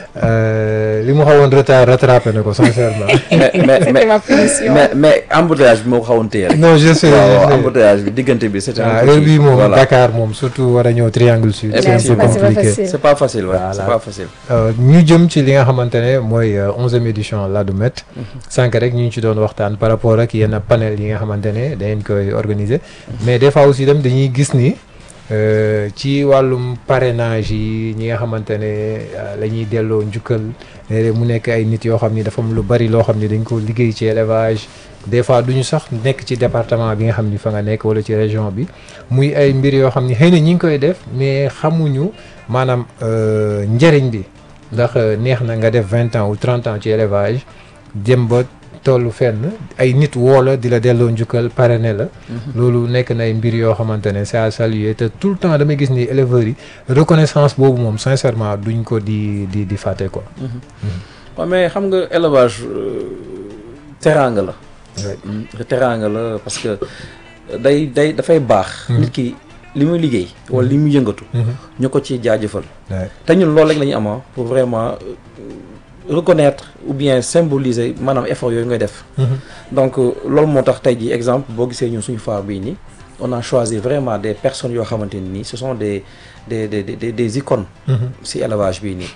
euh, li mu xawoon retard rattrapé na ko sincèrement. mais mais c'était mais ma punition mais mais embouteillage bi moo ko xawoon téye rek. non je sais waaw je waaw sais. embouteillage bi diggante bi c'était un ah peu heure kii. bii moom voilà. Dakar moom surtout war a ñëw triangle sud. c'est un c'est peu pas- c'est pas compliqué. facile. c'est pas facile ouais. Voilà. c'est pas facile. Euh, ñu jëm ci li nga xamante ne mooy onzième édition Ladoumèt sànq rek ñu ngi ci doon waxtaan par rapport ak yenn panel yi nga xamante ne dañ koy organiser mais des fois aussi dem dañuy gis ni euh, ci wàllum parrainage yi ñi nga xamante ne euh, la ñuy delloo njukkal léeg-léeg mu nekk ay nit yoo xam ni dafa am lu bari loo xam ni dañ ko liggéey ci élevage des fois duñu sax nekk ci département bi nga xam ni fa nga nekk wala ci région bi muy ay mbir yoo xam ni xëy na ñi ngi koy def mais xamuñu maanaam euh, njëriñ bi ndax euh, neex na nga def vingt ans ou trente ans ci élevage jëm ba tollu fenn ay nit woo la di la delloo njukkal parrainé la loolu nekk na ay mbir yoo xamante ne c'est à saluer te tout le temps damay gis ni éleveurs yi reconnaissance boobu moom sincèrement duñ ko di di di fàtte quoi. waaw mais xam nga élevage euh, teraanga la. Ouais. Mm, teraanga la parce que day day dafay baax. nit ki li muy liggéey wala li muy yëngatu. ñu ko ci jaajëfal. Ouais. te ñun loolu rek la ñu am pour vraiment euh, reconnaître ou bien symboliser maanaam effort yooyu ngay def. donc euh, loolu moo tax tey jii exemple boo gisee ñun suñu foire bii nii on a choisi vraiment des personnes yoo xamante ni nii ce sont des des des des des icônes. ci élevage bii nii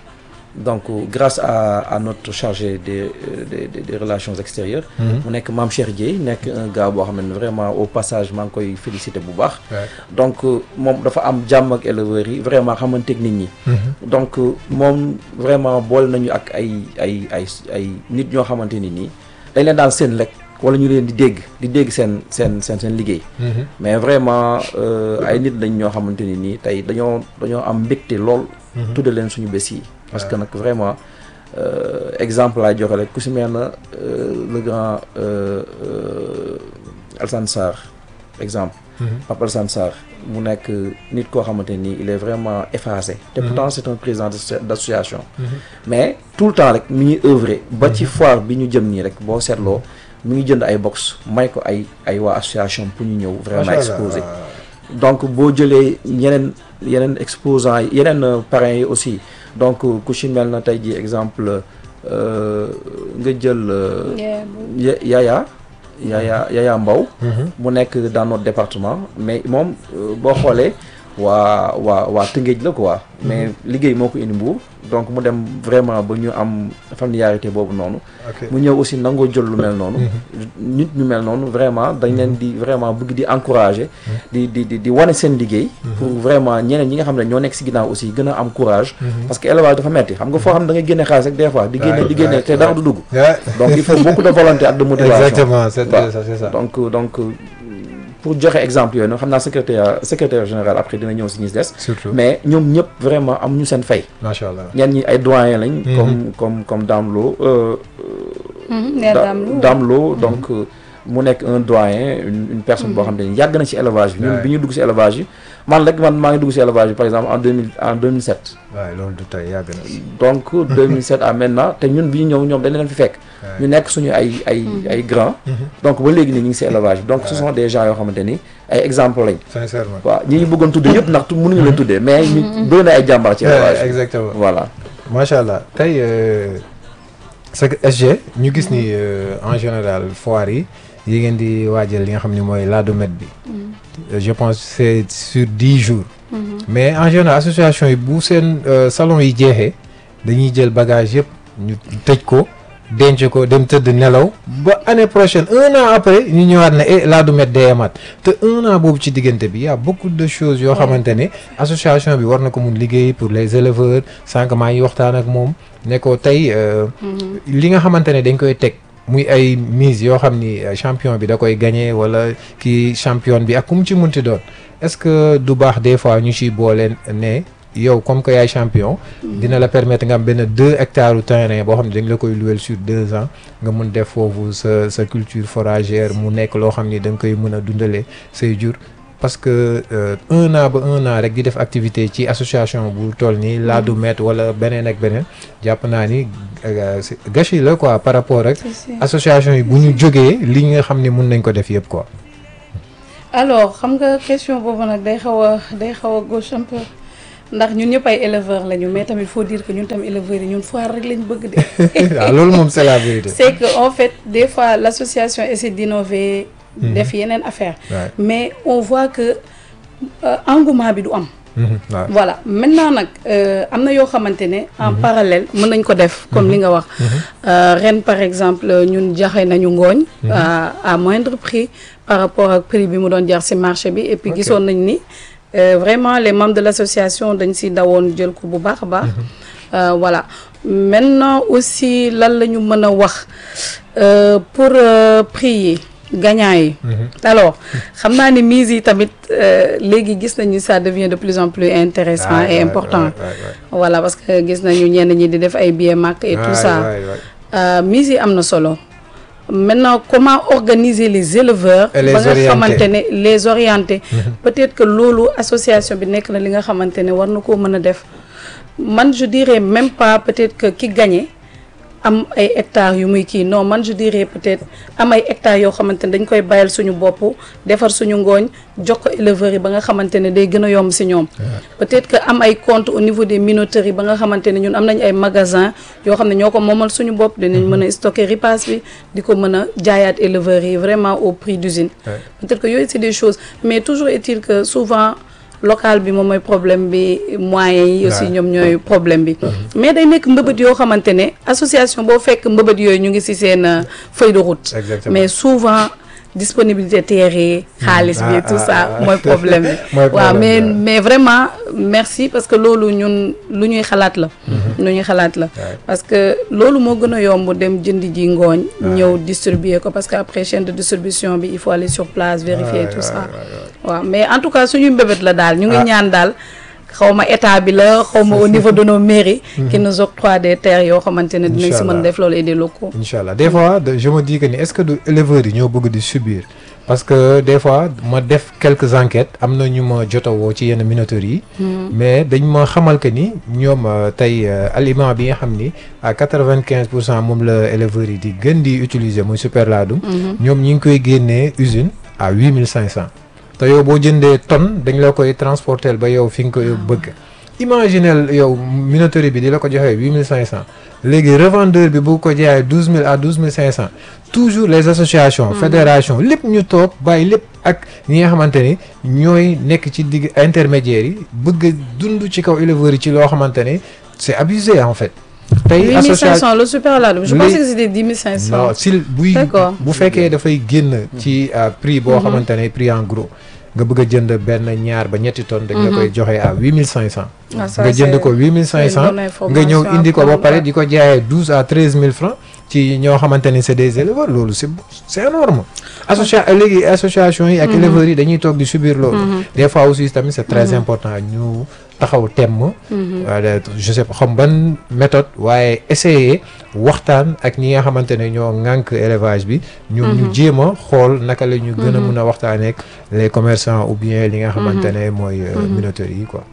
donc grâce à à notre chargé des des des, des relations extérieures. mu nekk Mame Cheikh Dieye nekk un gars boo xam ne vraiment au passage maa ngi koy féliciter bu baax. donc moom dafa am jàmm ak éleveurs yi vraiment xamante nit ñi. donc moom vraiment boole nañu ak ay ay ay ay nit ñoo xamante ni nii dañ leen daan seen lekk. wala ñu leen di dégg di dégg seen seen seen seen liggéey. mais vraiment ay nit lañ ñoo xamante ni nii tey dañoo dañoo am mbégte lool. tudde leen suñu bés yi. parce que nag vraiment exemple laay joxe rek ku si mel na le grand Alassane Sarr exemple. Papa Alassane Sarr mu nekk nit koo xamante ni il est vraiment effacé. te pourtant c'est un président d'association. mais tout le temps rek mi ngi œuvrer. ba ci foire bi ñu jëm nii rek boo seetloo. mi ngi jënd ay box may ko ay ay waa association pour ñu ñëw vraiment exposer donc boo jëlee yeneen yeneen exposants yi yeneen parrains yi aussi donc ku ci mel na tey ji exemple nga jël Yaya Yaya Yaya Mbaw mu nekk dans notre département mais moom boo xoolee waa waa waa Tëngéej la quoi mais liggéey moo ko indi Mbuur donc mu dem vraiment ba ñu am familiarité boobu noonu mu ñëw aussi nangoo jël lu mel noonu nit ñu mel noonu vraiment dañ leen di vraiment bëgg di encourager di di di di wane seen liggéey pour vraiment ñeneen ñi nga xam ne ñoo nekk si ginnaaw aussi gën a am courage parce que élevage dafa metti xam nga foo xam ne da ngay génne xaalis rek des fois di génne di génne te dara du dugg donc il faut beaucoup de volonté ak de motivation exactement c'est ça donc donc pour joxe exemple yooyu noonu xam naa secrétaire secrétaire général après dina ñëw si ñi des. surtout mais ñoom ñëpp vraiment am ñu seen fay. macha allah ñenn ñi ay doyen lañ. comme comme comme Dame Lo. Dame Lo donc mu nekk un doyen une une personne boo xam ne yàgg na ci élevage bi. ñun bi ñu dugg ci élevage yi man rek man maa ngi dugg ci élevage bi par exemple en deux mille en 2007. waaw loolu du tey yàgg na. donc 2007 à maintenant te ñun bi ñu ñëw ñoom dañ leen fi fekk. ñu nekk suñu ay ay ay grands. donc ba léegi nii ñu ngi ci élevage bi donc ce sont des gens yoo xamante ni ay exemples lañ. sincèrement waaw ñi ñu bëggoon tuddee yëpp ndax mënuñu leen tuddee mais ñu bëri na ay jàmbaar ci élevage exactement voilà. macha allah tey c'est SG ñu gis ni en général foire yi yi ngeen di waajal li nga xam ni mooy Ladomed bi. je pense c'est sur dix jours. mais en général association yi bu seen salon yi jeexee dañuy jël bagage yëpp ñu tëj ko denc ko dem tëdd nelaw ba année prochaine un an après ñu ñëwaat ne eh Ladomed day amaat te un an boobu ci diggante bi y a beaucoup de choses yoo xamante ne association bi war na ko mun liggéey pour les éleveurs sànq maa ngi waxtaan ak moom ne ko tey li nga xamante ne dañ koy teg. muy ay mise yoo xam ni champion bi da koy gagné wala kii champion bi ak ku mu ci munti doon est-ce que du baax des fois ñu ciy boole ne yow comme que yaay champion. dina la permettre nga am benn deux hectares u terrain boo xam ne dañ la koy louer sur deux ans nga mun def foofu sa sa culture foragère mu nekk loo xam ni da nga koy mën a dundalee say jur. parce que un an ba un an rek di def activité ci association bu toll nii Ladomed wala beneen ak beneen jàpp naa ni gâchis la quoi par rapport ak association yi bu ñu jógee li nga xam ne mun nañ ko def yëpp quoi. alors xam nga question boobu nag day xaw a day xaw a gauche un peu ndax ñun ñëpp ay éleveurs lañu mais tamit faut dire que ñun tam éleveurs yi ñun foire rek lañ bëgg de. waaw loolu moom c'est la vérité. c'est que en fait des fois l'association essaie d'innover. def yeneen affaire mais on voit que engouement bi du am. voilà maintenant nag am na yoo xamante ne. en parallèle mën nañ ko def comme li nga wax. ren par exemple ñun jaxe nañu ngooñ. à moindre prix par rapport ak prix bi mu doon jar ci marché bi et puis gisoon nañ ni. vraiment les membres de l'association dañ ci dawoon jël ko bu baax a baax. voilà maintenant aussi lan la ñu mën a wax pour prix yi. gagnant yi alors xam naa ni mise yi tamit léegi gis nañu ça devient de plus en plus intéressant et important voilà parce que gis nañu ñenn ñi di def ay billets marque et tout ça mise yi am na solo maintenant comment organiser les éleveurs ba nga xamante ne les orienter peut-être que loolu association bi nekk na li nga xamante ne war na koo mën a def man je dirais même pas peut-être que ki gagné am ay hectares yu muy kii non man je dirais peut-être am ay hectares yoo xamante ne dañ koy bayal suñu bopp defar suñu ngooñ jox ko éleveurs yi ba nga xamante ne day gën a yomb ci ñoom peut-être que am ay comptes au niveau des minoteries ba nga xamante ne ñun am nañ ay magasins yoo xam ne ñoo ko moomal suñu bopp dinañ mën a stocker ripaas bi di ko mën a jaayaat éleveurs yi vraiment au prix d'usine peut-être que yooyu c'est des choses mais toujours est-il que souvent local bi moom mooy problème bi moyens yi aussi ñoom ñooy problème bi mais day nekk mbëbët yoo xamante ne association boo fekk mbëbët yooyu ñu ngi ci seen feuille de route mais souvent disponibilité terre yi xaalis bi tout ça mooy problème bi waaw mais mais vraiment merci parce que loolu ñun lu ñuy xalaat la lu ñuy xalaat la parce que loolu moo gën a yomb dem jënd ji ngooñ ñëw distribuer ko parce que après chaîne de distribution bi il faut aller sur place vérifier tout ça waaw mais en tout cas suñuy mbébét la daal ñu ngi ñaan daal xaw ma état bi la xaw ma au niveau de nos mairies. qui nous octroient des terres yoo xamante ne dinañ si mën def loolu et des locaux. incha allah des fois je me dis que ni est-ce que du éleveurs yi ñoo bëgg di subir parce que des fois ma def quelques enquêtes am na ñu ma jotawoo ci yenn minoteries yi. mais dañ ma xamal que ni ñoom tey aliment bi nga xam ni à quatre-vingt-quinze pour cent moom la éleveurs yi di gën di utiliser muy super laadum. ñoom ñi ngi koy génnee usine à huit mille cinq cent. te yow boo jëndee tonne dañ la koy transporter ba yow fi nga ko bëgg imaginel yow minoterie bi di la ko joxee huit mille cinq cent léegi revendeur bi bu ko jaayee douze mille à douze mille cinq cent toujours les associations fédérations lépp ñu toog bàyyi lépp ak ñi nga xamante ni ñooy nekk ci digg intermédiaires yi bëgg a dund ci kaw éleveurs yi ci loo xamante ni c'est abusé en fait tey association le super laadum je pensais que c'était dix mille cinq cent non si buy bu fekkee dafay génn ci prix boo xamante ne prix en gros nga bëgg a jënd benn ñaar ba ñetti tonnes dañ la koy joxe à huit mille cinq cent nga jënd ko huit mille cinq cent nga ñëw indi ko ba pare di ko jaayee douze à treize mille francs ci ñoo xamante ni c'est des éleveurs loolu c'est c'est énorme associa léegi association yi ak éleveurs yi dañuy toog di subir loolu des fois aussi tamit c'est très important ñu taxaw temm je sais pas xam ban méthode waaye essayer waxtaan ak ñi nga xamante ne ñoo ŋànk élevage bi ñoom ñu jéem a xool naka la ñu gën a mun a waxtaanee ak les commerçants ou bien li nga xamante ne mooy minoteries yi quoi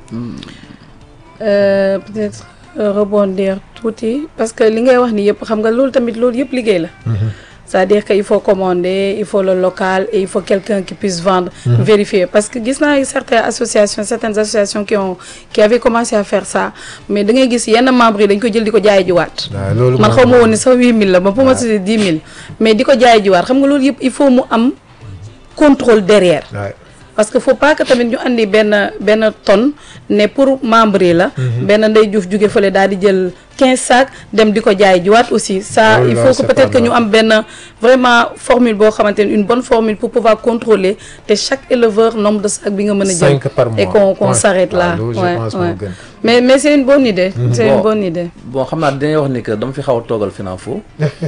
peut-être rebondir tuuti parce que li ngay wax ni yëpp xam nga loolu tamit loolu yëpp liggéey la c'est-à-dire que il faut commander il faut le local et il faut quelqu'un qui puisse vendre mmh. vérifier parce que gis naa certaines associations certaines associations qui ont qui avaient commencé à faire ça mais da ngay gis yenn membres yi dañ ko jël di ko jaay jiwaat man xaw ma woon ni sax huit mille la ba pour ma tuddee dix mille mais di ko jaay jiwaat xam nga loolu yëpp il faut mu am contrôle derrière parce que faut pas que tamit ñu andi benn benn tonne ne pour membre yi la benn ndey juuf jóge fële daal di jël quinze sacs dem di ko jaay jiwaat aussi ça il faut que peut-être que ñu am benn vraiment formule boo xamante ne une bonne formule pour pouvoir contrôler te chaque éleveur nombre de sacs bi nga mën a jël et qu'on qu'on s'arrête là ouais ouais mais mais c'est une bonne idée c'est une bonne idée bon xam naa dañuy wax ni que dama fi xaw a toogal FENAFO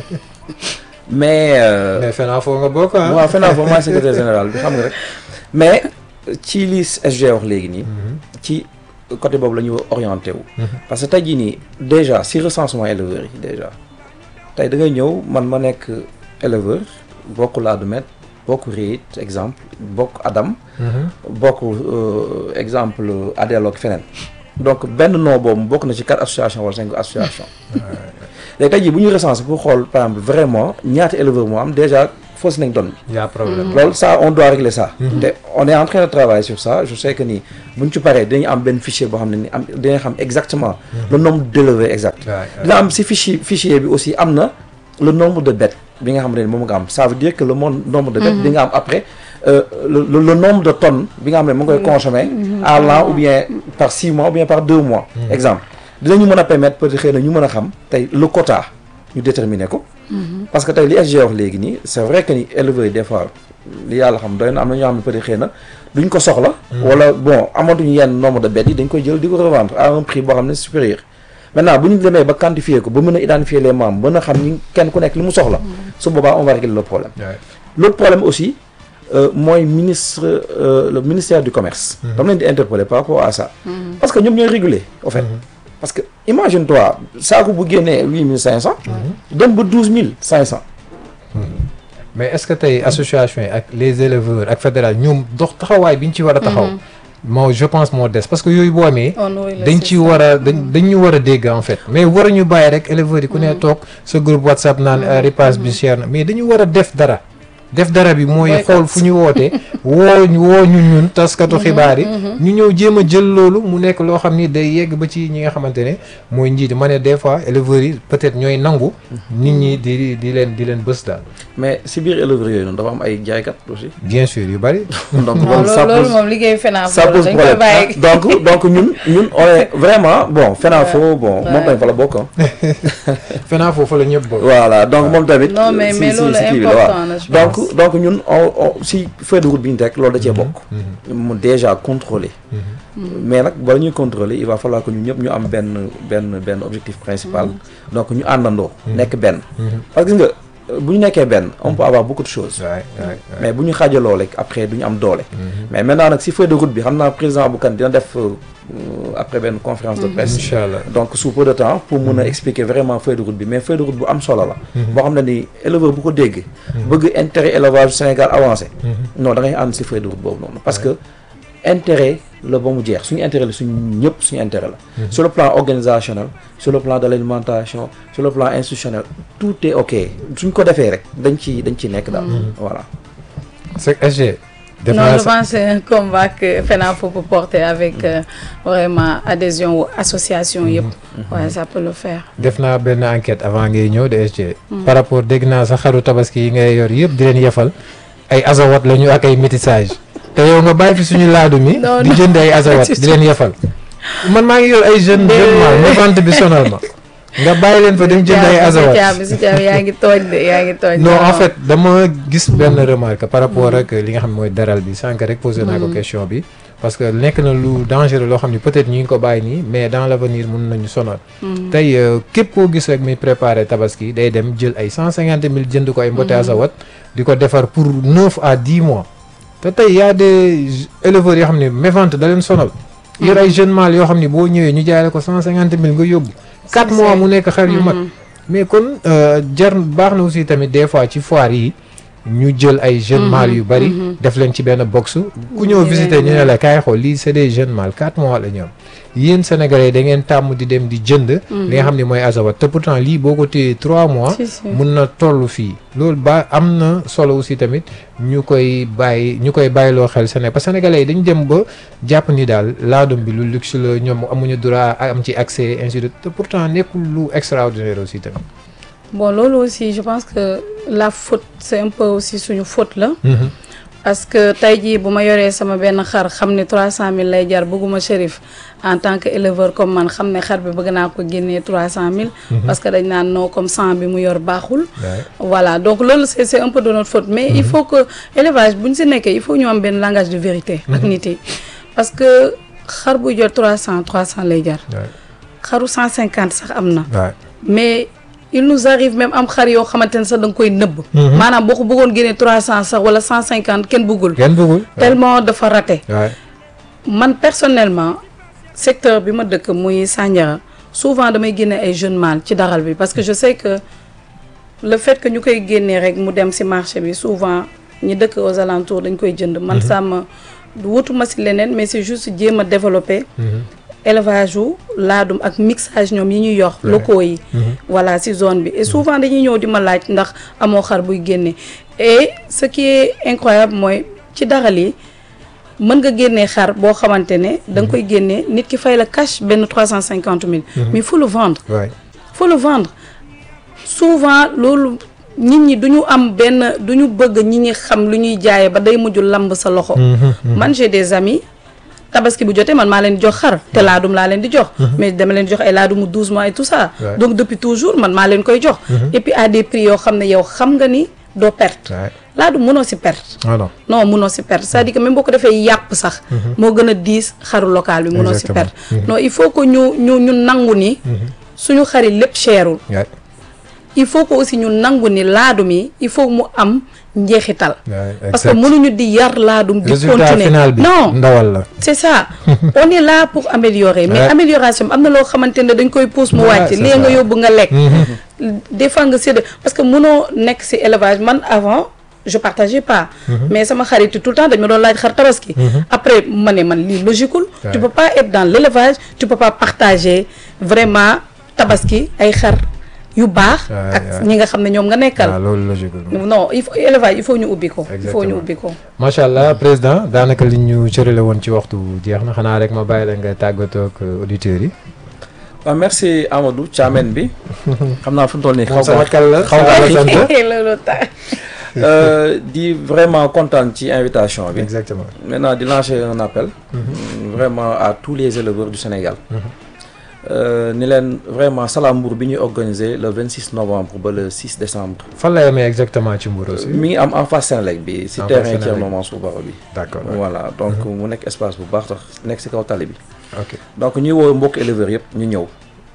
mais mais FENAFO nga bokk ah waaw FENAFO mooy secrétaire général bi xam nga rek mais ci li SG wax léegi nii ci côté boobu la ñu orienté wu parce que tey jii nii déjà si recensement éleveurs yi déjà tey da ngay ñëw man ma nekk éleveur bokk Ladoumène bokk Réit exemple bokk Adam bokk exemple Adelo ak feneen donc benn nom boobu bokk na ci quatre association wala cinq association léegi tey jii bu ñu recensé pour xool par exemple vraiment ñaata éleveur moo am déjà fausse nañ donne y a problème loolu ça on doit régler ça te on est en train de travailler sur ça je sais que ni buñ ci paree dañu am benn fichier boo xam ne ni am dañuy xam exactement le nombre d'éleveurs exact dina am si fichier fichier bi aussi am na le nombre de bêtes bi nga xam ne moom nga am ça veut dire que le nombre de bêtes bi nga am après le le nombre de tonnes bi nga xam ne mu ngi koy consommer à l'an ou bien par six mois ou bien par deux mois exemple dinañu mën a permettre peut-être xëy na ñu mën a xam tey le quota ñu déterminer ko parce que tey li SG wax léegi nii c'est vrai que ni éleveurs yi des fois li yàlla xam doy na am na ñoo xam ne peut-être xëy na duñ ko soxla wala bon amatuñu yenn nombre de bêtes yi dañ koy jël di ko revendre à un prix boo xam ne supérieur maintenant bu ñu demee ba quantifier ko ba mën a identifier les membres mën a xam ñi kenn ku nekk li mu soxla su boobaa on va régler le problème l'autre problème aussi mooy ministre le ministère du commerce dama leen di interpeller par rapport à ça parce que ñoom ñooy réguler au fait parce que imagine toi saako bu génnee huit mille cinq cent dem ba douze mille cinq cent mais est-ce que tey association yi ak les éleveurs ak fédéral ñoom dox taxawaay bi ñu ci war a taxaw moo je pense moo des parce que yooyu boo amee dañ ci war a dañ dañ ñu war a dégg en fait mais war a ñu bàyyi rek éleveurs yi ku ne toog sa groupe WhatsApp naan ripaas bi cher na mais dañu war a def dara def dara bi mooy xool fu ñu wootee woo woo ñu ñun taskatu xibaar yi ñu ñëw jéem a jël loolu mu nekk loo xam ni day yegg ba ci ñi nga xamante ne mooy njiit ma ne des fois éleveurs yi peut-être ñooy nangu nit ñi di di leen di leen bës daal mais si biir éleveurs yooyu noonu dafa am ay jaaykat aussi bien sûr yu bari donc non loolu ça loolu pose moom liggéey FENAF ça pose dañ koy problème bàyyi donc donc ñun ñun on est vraiment bon FENAFO bon moom tamit fa la bokk ah. fenaa foofu la ñëpp bokk voilà donc moom tamit. Non, mais- si mais si loolu si kii bi la important waaw. na, je donc pense. donc ñun on on si feuille de route bi ñu teg loolu da cee bokk. mu déjà contrôler. mais nag bala ñuy contrôler il va falloir que ñun ñëpp ñu am benn benn benn objectif principal. donc ñu àndandoo. nekk benn. parce que gis nga bu ñu nekkee benn on peut avoir beaucoup de choses. waay waay mais bu ñu xaajaloo rek après du ñu am doole. mais maintenant nag si feuille de route bi xam naa président Abou Kane dina def euh, après benn conférence de presse. incha allah donc sous peu de temps pour mun a expliquer vraiment feuille de route bi mais feuille de route bu am solo la. boo xam ne ni éleveur bu ko dégg. bëgg intérêt élevage Sénégal avancé. non da ngay ànd si feuille de route boobu noonu parce que intérêt la ba mu jeex suñu intérêt la suñu ñëpp suñu intérêt la. sur le plan organisationnel sur le plan de l'alimentation sur le plan institutionnel tout est ok suñ ko defee rek dañ ci dañ ci nekk daal. voilà. c'est SG def non naa je sa- pense que c'est un combat que FENAF peut porter avec euh, vraiment adhésion wu association yëpp ouais ça peut le faire def naa benn enquête avant ngay ñëw de SG par rapport dégg naa sa xaru tabaski yi ngay yor yëpp di leen yefal ay azawat la ñu ak ay métissage te yow nga bàyyi fi suñu laadu mi Non, di non. jënd ay azawat di leen yefal man maa ngi yor ay jeune jeune mal ma vente bi sonal ma nga bàyyi leen fa dem jënd ay azawat caabi si caabi yaa ngi tooñ de yaa ngi tooñ non en fait dama gis benn remarque par rapport ak li nga xam ne mooy daral bi sànq rek posé naa ko question bi parce que nekk na lu dangereux loo xam ne peut-être ñu ngi ko bàyyi nii mais dans l'avenir mun nañu sonal tey euh, képp koo gis rek muy préparer tabaski day dem jël ay cent cinquante mille jënd ko ay mbote azawat di ko defar pour neuf à dix mois te tey y a des éleveurs yoo xam ne mévente da leen sonal yor ay jeunes mâles yoo xam ne boo ñëwee ñu jaay la ko cent cinquante mille nga yóbbu quatre mois mu nekk xar yu mag mais kon euh, jar baax na aussi tamit des fois ci foire yi ñu jël ay jeunes mâles yu bari def leen ci benn box ku ñëw Di visiter leen ñu ne la kaay xool lii c'est des jeunes mâles quatre mois la ñu am yéen sénégalais da ngeen tàmm di dem di jënd li nga xam ne mooy azawat te pourtant lii boo ko téyee trois mois Si, si. mun na toll fii loolu ba am na solo aussi tamit ñu koy bàyyi ñu koy bàyyiloo xel Sénégal parce que sénégalais yi dañu dem ba jàpp ni daal laadum bi lu luxe la ñoom amuñu droit am ci accès ainsi de te pourtant nekkul lu extraordinaire aussi tamit bon loolu aussi je pense que la faute c'est un peu aussi suñu faute la parce que tey jii bu ma yoree sama benn xar xam ne 300000 lay jar bëgguma shérif en tant que éleveur comme man xam ne xar bi bëgg naa ko génnee 300000. parce que dañ naan non comme 100 bi mu yor baaxul. voilà donc loolu c'est c'est un peu de notre faute mais il faut que élevage bu ñu si nekkee il faut ñu am benn langage de vérité. ak nit yi parce que xar buy jar 300 300 lay jar. xaru 150 sax am na. mais. il nous arrive même am xar yoo xamante ne sax da nga koy nëbb. maanaam boo ko bëggoon génnee trois cent sax wala cent cinquante kenn bëggul. kenn bëggul tellement dafa raté. man personnellement secteur bi ma dëkk muy Sandiara souvent damay génne ay jeunes mâles ci daral bi parce que je sais que le fait que ñu koy génnee rek mu dem ci marché bi souvent ñi dëkk aux alentours dañ koy jënd. man sàmm wutuma ci leneen mais c'est juste jéem a développer. élevage wu laadum ak mixage ñoom yi ñuy yor locaux yi voilà ci zone bi et souvent dañuy ñëw di ma laaj ndax amoo xar buy génne et ce qui est incroyable mooy ci daral yi mën nga génnee xar boo xamante ne da nga koy génnee nit ki fay la cash benn trois cent cinquante mille mais il faut le vendre faut le vendre souvent loolu nit ñi du ñu am benn du ñu bëgg ñi ñi xam lu ñuy jaayee ba day mujj lamb sa loxo man j'ai des amis tabaski bu jotee man maa leen di jox xar te laadum laa leen di jox mais dama leen di jox ay laadumu 12 mois et tout ça donc depuis toujours man maa leen koy jox et puis à des prix yoo xam ne yow xam nga ni doo perte laadum mënoo si perte non mënoo si perte c'est-à-dire que même boo ko defee yàpp sax moo gën a diis xaru local bi mënoo si perte non il faut que ñu ñu ñu nangu ni suñu xari lépp cherul il faut que aussi ñu nangu ni laadum yi il faut mu am njeexital parce que mënuñu di yar laadum di continuer non ndawal la c'est ça on est là pour améliorer mais amélioration am na loo xamante ne dañ koy pousse mu wàcc lii nga yóbbu nga lekk des fois nga sédd parce que mënoo nekk ci élevage man avant je partageais pas mais sama xarit tout le temps dañ ma doon laaj xar tabaski après ma ne man lii logiqueul tu peux pas être dans l'élevage tu peux pas partager vraiment tabaski ay xar yu baax Ouais, ak ouais. ñi nga xam ne ñoom nga nekkal waaw loolu logique non il faut élevage il faut ñu ubbi ko il faut ñu Exactement. ubbi ko macha allah président daanaka li ñu cërale woon ci waxtu jeex na xanaa rek ma bàyyi la nga tàggatoo ak auditeurs yi. waaw merci Amadou Thiamène bi xam naa fu mu toll nii xaw moom sama kal la xaw xaw nga la sant. loolu tax Euh, di vraiment kontaan ci invitation bi exactement. maintenant di lancer un appel vraiment à tous les éleveurs du Sénégal Euh, ni leen vraiment Salam Mbour bi ñuy organiser le 26 novembre ba le 6 décembre fan la yemee exactement ci Mbour aussi. mi ngi am en face Sénélec bi si En face terrain Sénélec. Thierno Mansour Baro bi d'accord voilà donc mu nekk espace bu baax tax nekk si kaw tali bi ok donc ñuy woo mbokk éleveurs yëpp ñu ñëw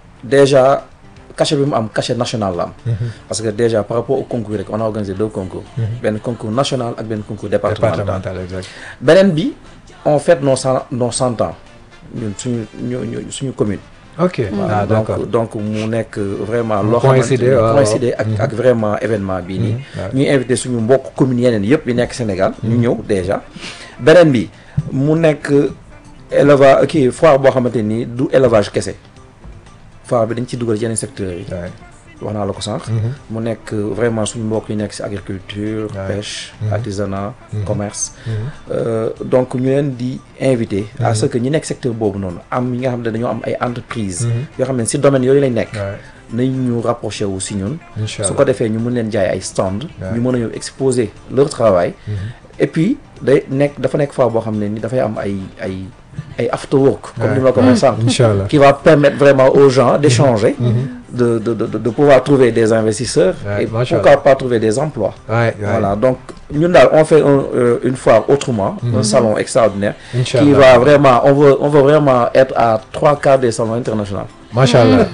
déjà cachet bi mu am cachet national la am parce que déjà par rapport au concours rek on a organisé deux concours benn concours national ak benn concours départemental départemental exact. beneen bi on fête nos cent nos cent ans ñun suñu ñu ñu suñu commune ok ah d'accord donc donc mu nekk vraiment Mu loo xamante coïncider, ni waaw, coïncider ak waaw. ak vraiment événement bii nii waaw. ñuy invité suñu mbokk communes yeneen yëpp yi nekk Sénégal ñu ñëw déjà beneen bi mu nekk élevage kii foire boo xamante nii du élevage kese foire bi dañ ci dugal yeneen secteurs yi Ouais. wax naa la ko sànq mu nekk vraiment suñu mbokk yi nekk ci agriculture Ouais. pêche artisanat commerce Euh, donc ñu leen di invité à ce que ñi nekk secteur boobu noonu am yi nga xam ne dañoo am ay entreprise yoo xam ne si domaine yooyu lañ nekk Ouais. nañ ñu rapproché wu si ñun incha su allah ko defee ñu mën leen jaay ay stand Ouais. ñu mën a ñëw exposer leur travail et puis day nekk dafa nekk fois boo xam ne ni dafay am ay ay ay after work comme Ouais. ni ma la ko waxee sànq incha allah qui va permettre vraiment aux gens d'échanger de, de, de, de pouvoir trouver des investisseurs Ouais, et mashallah. pourquoi pas trouver des emplois Ouais, ouais. voilà donc ñun daal on fait un, euh, une foire autrement un salon extraordinaire incha qui allah va vraiment on veut on veut vraiment être à trois quarts des salons internationaux macha allah.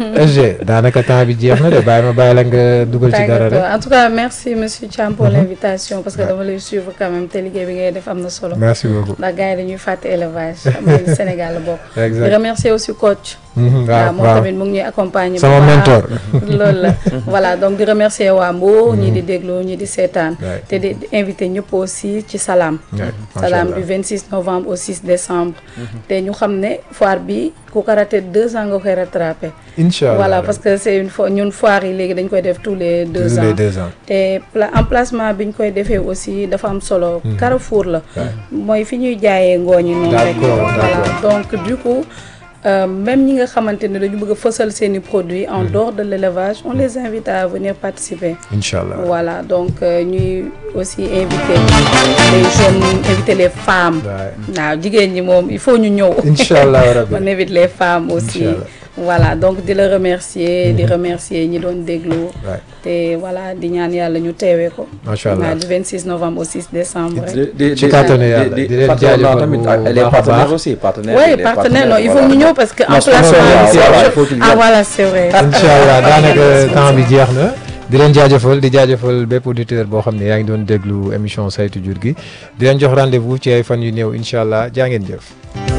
SG daanaka temps bi jeex na de bàyyi ma bàyyi la nga dugal ci dara rek. en tout cas merci monsieur Thiam pour l'invitation parce que dama lay suivre quand même te liggéey bi ngay def am na solo merci beaucoup. ndax gars yi dañuy fàtte élevage xam nga Sénégal la bokk di exact remercier aussi coach Mhm, waaw waaw moom waaw tamit mu ngi ñuy accompagner sama bu baax. mentor. loolu la voilà donc di remercier waa Mbour ñii di déglu ñii di seetaan Ouais. te di di invité ñëpp aussi ci Salam Ouais, macha Salam allah. du 26 novembre au 6 décembre te ñu xam ne foire bi ku ko raté deux ans nga koy rattrapé incha allah voilà parce que c'est une fois ñun foire yi léegi dañ koy def tous les deux tous ans les deux ans. te pla emplacement bi ñu koy defee aussi dafa am solo Carrefour la mooy fi ñuy jaayee ngooñ yi noonu rek D'accord, voilà d'accord. donc du coup euh, même ñi nga xamante ne dañu bëgg a fësal seeni produits en dehors de l'élevage on les invite à venir participer incha allah. voilà donc euh, ñuy aussi inviter les jeunes inviter les femmes Ouais. waaw jigéen ñi moom il faut ñu ñëw incha allah rabbi. on invite les femmes aussi Inch'Allah. voilà donc di la remercier di remercier ñi doon déglu Ouais. te voilà di ñaan yàlla ñu teewee ko macha allah. waaw du 26 novembre au 6 décembre rek. di di Ci kàttanu yàlla, di leen fàttali naa jaajëfal tamit bu ak les baax a partenaires baax. aussi partenaires oui les partenaire non il faut voilà. ñu ñëw parce que Non, emplacement voilà, bi voilà, il faut qu'il ah vienne. voilà c'est vrai incha allah daanaka temps bi jeex na di leen jaajëfal di jaajëfal bépp auditeur boo xam ne yaa ngi doon déglu émission saytu jur gi di leen jox rendez-vous ci ay fan yu néew incha allah jaa ngeen jëf.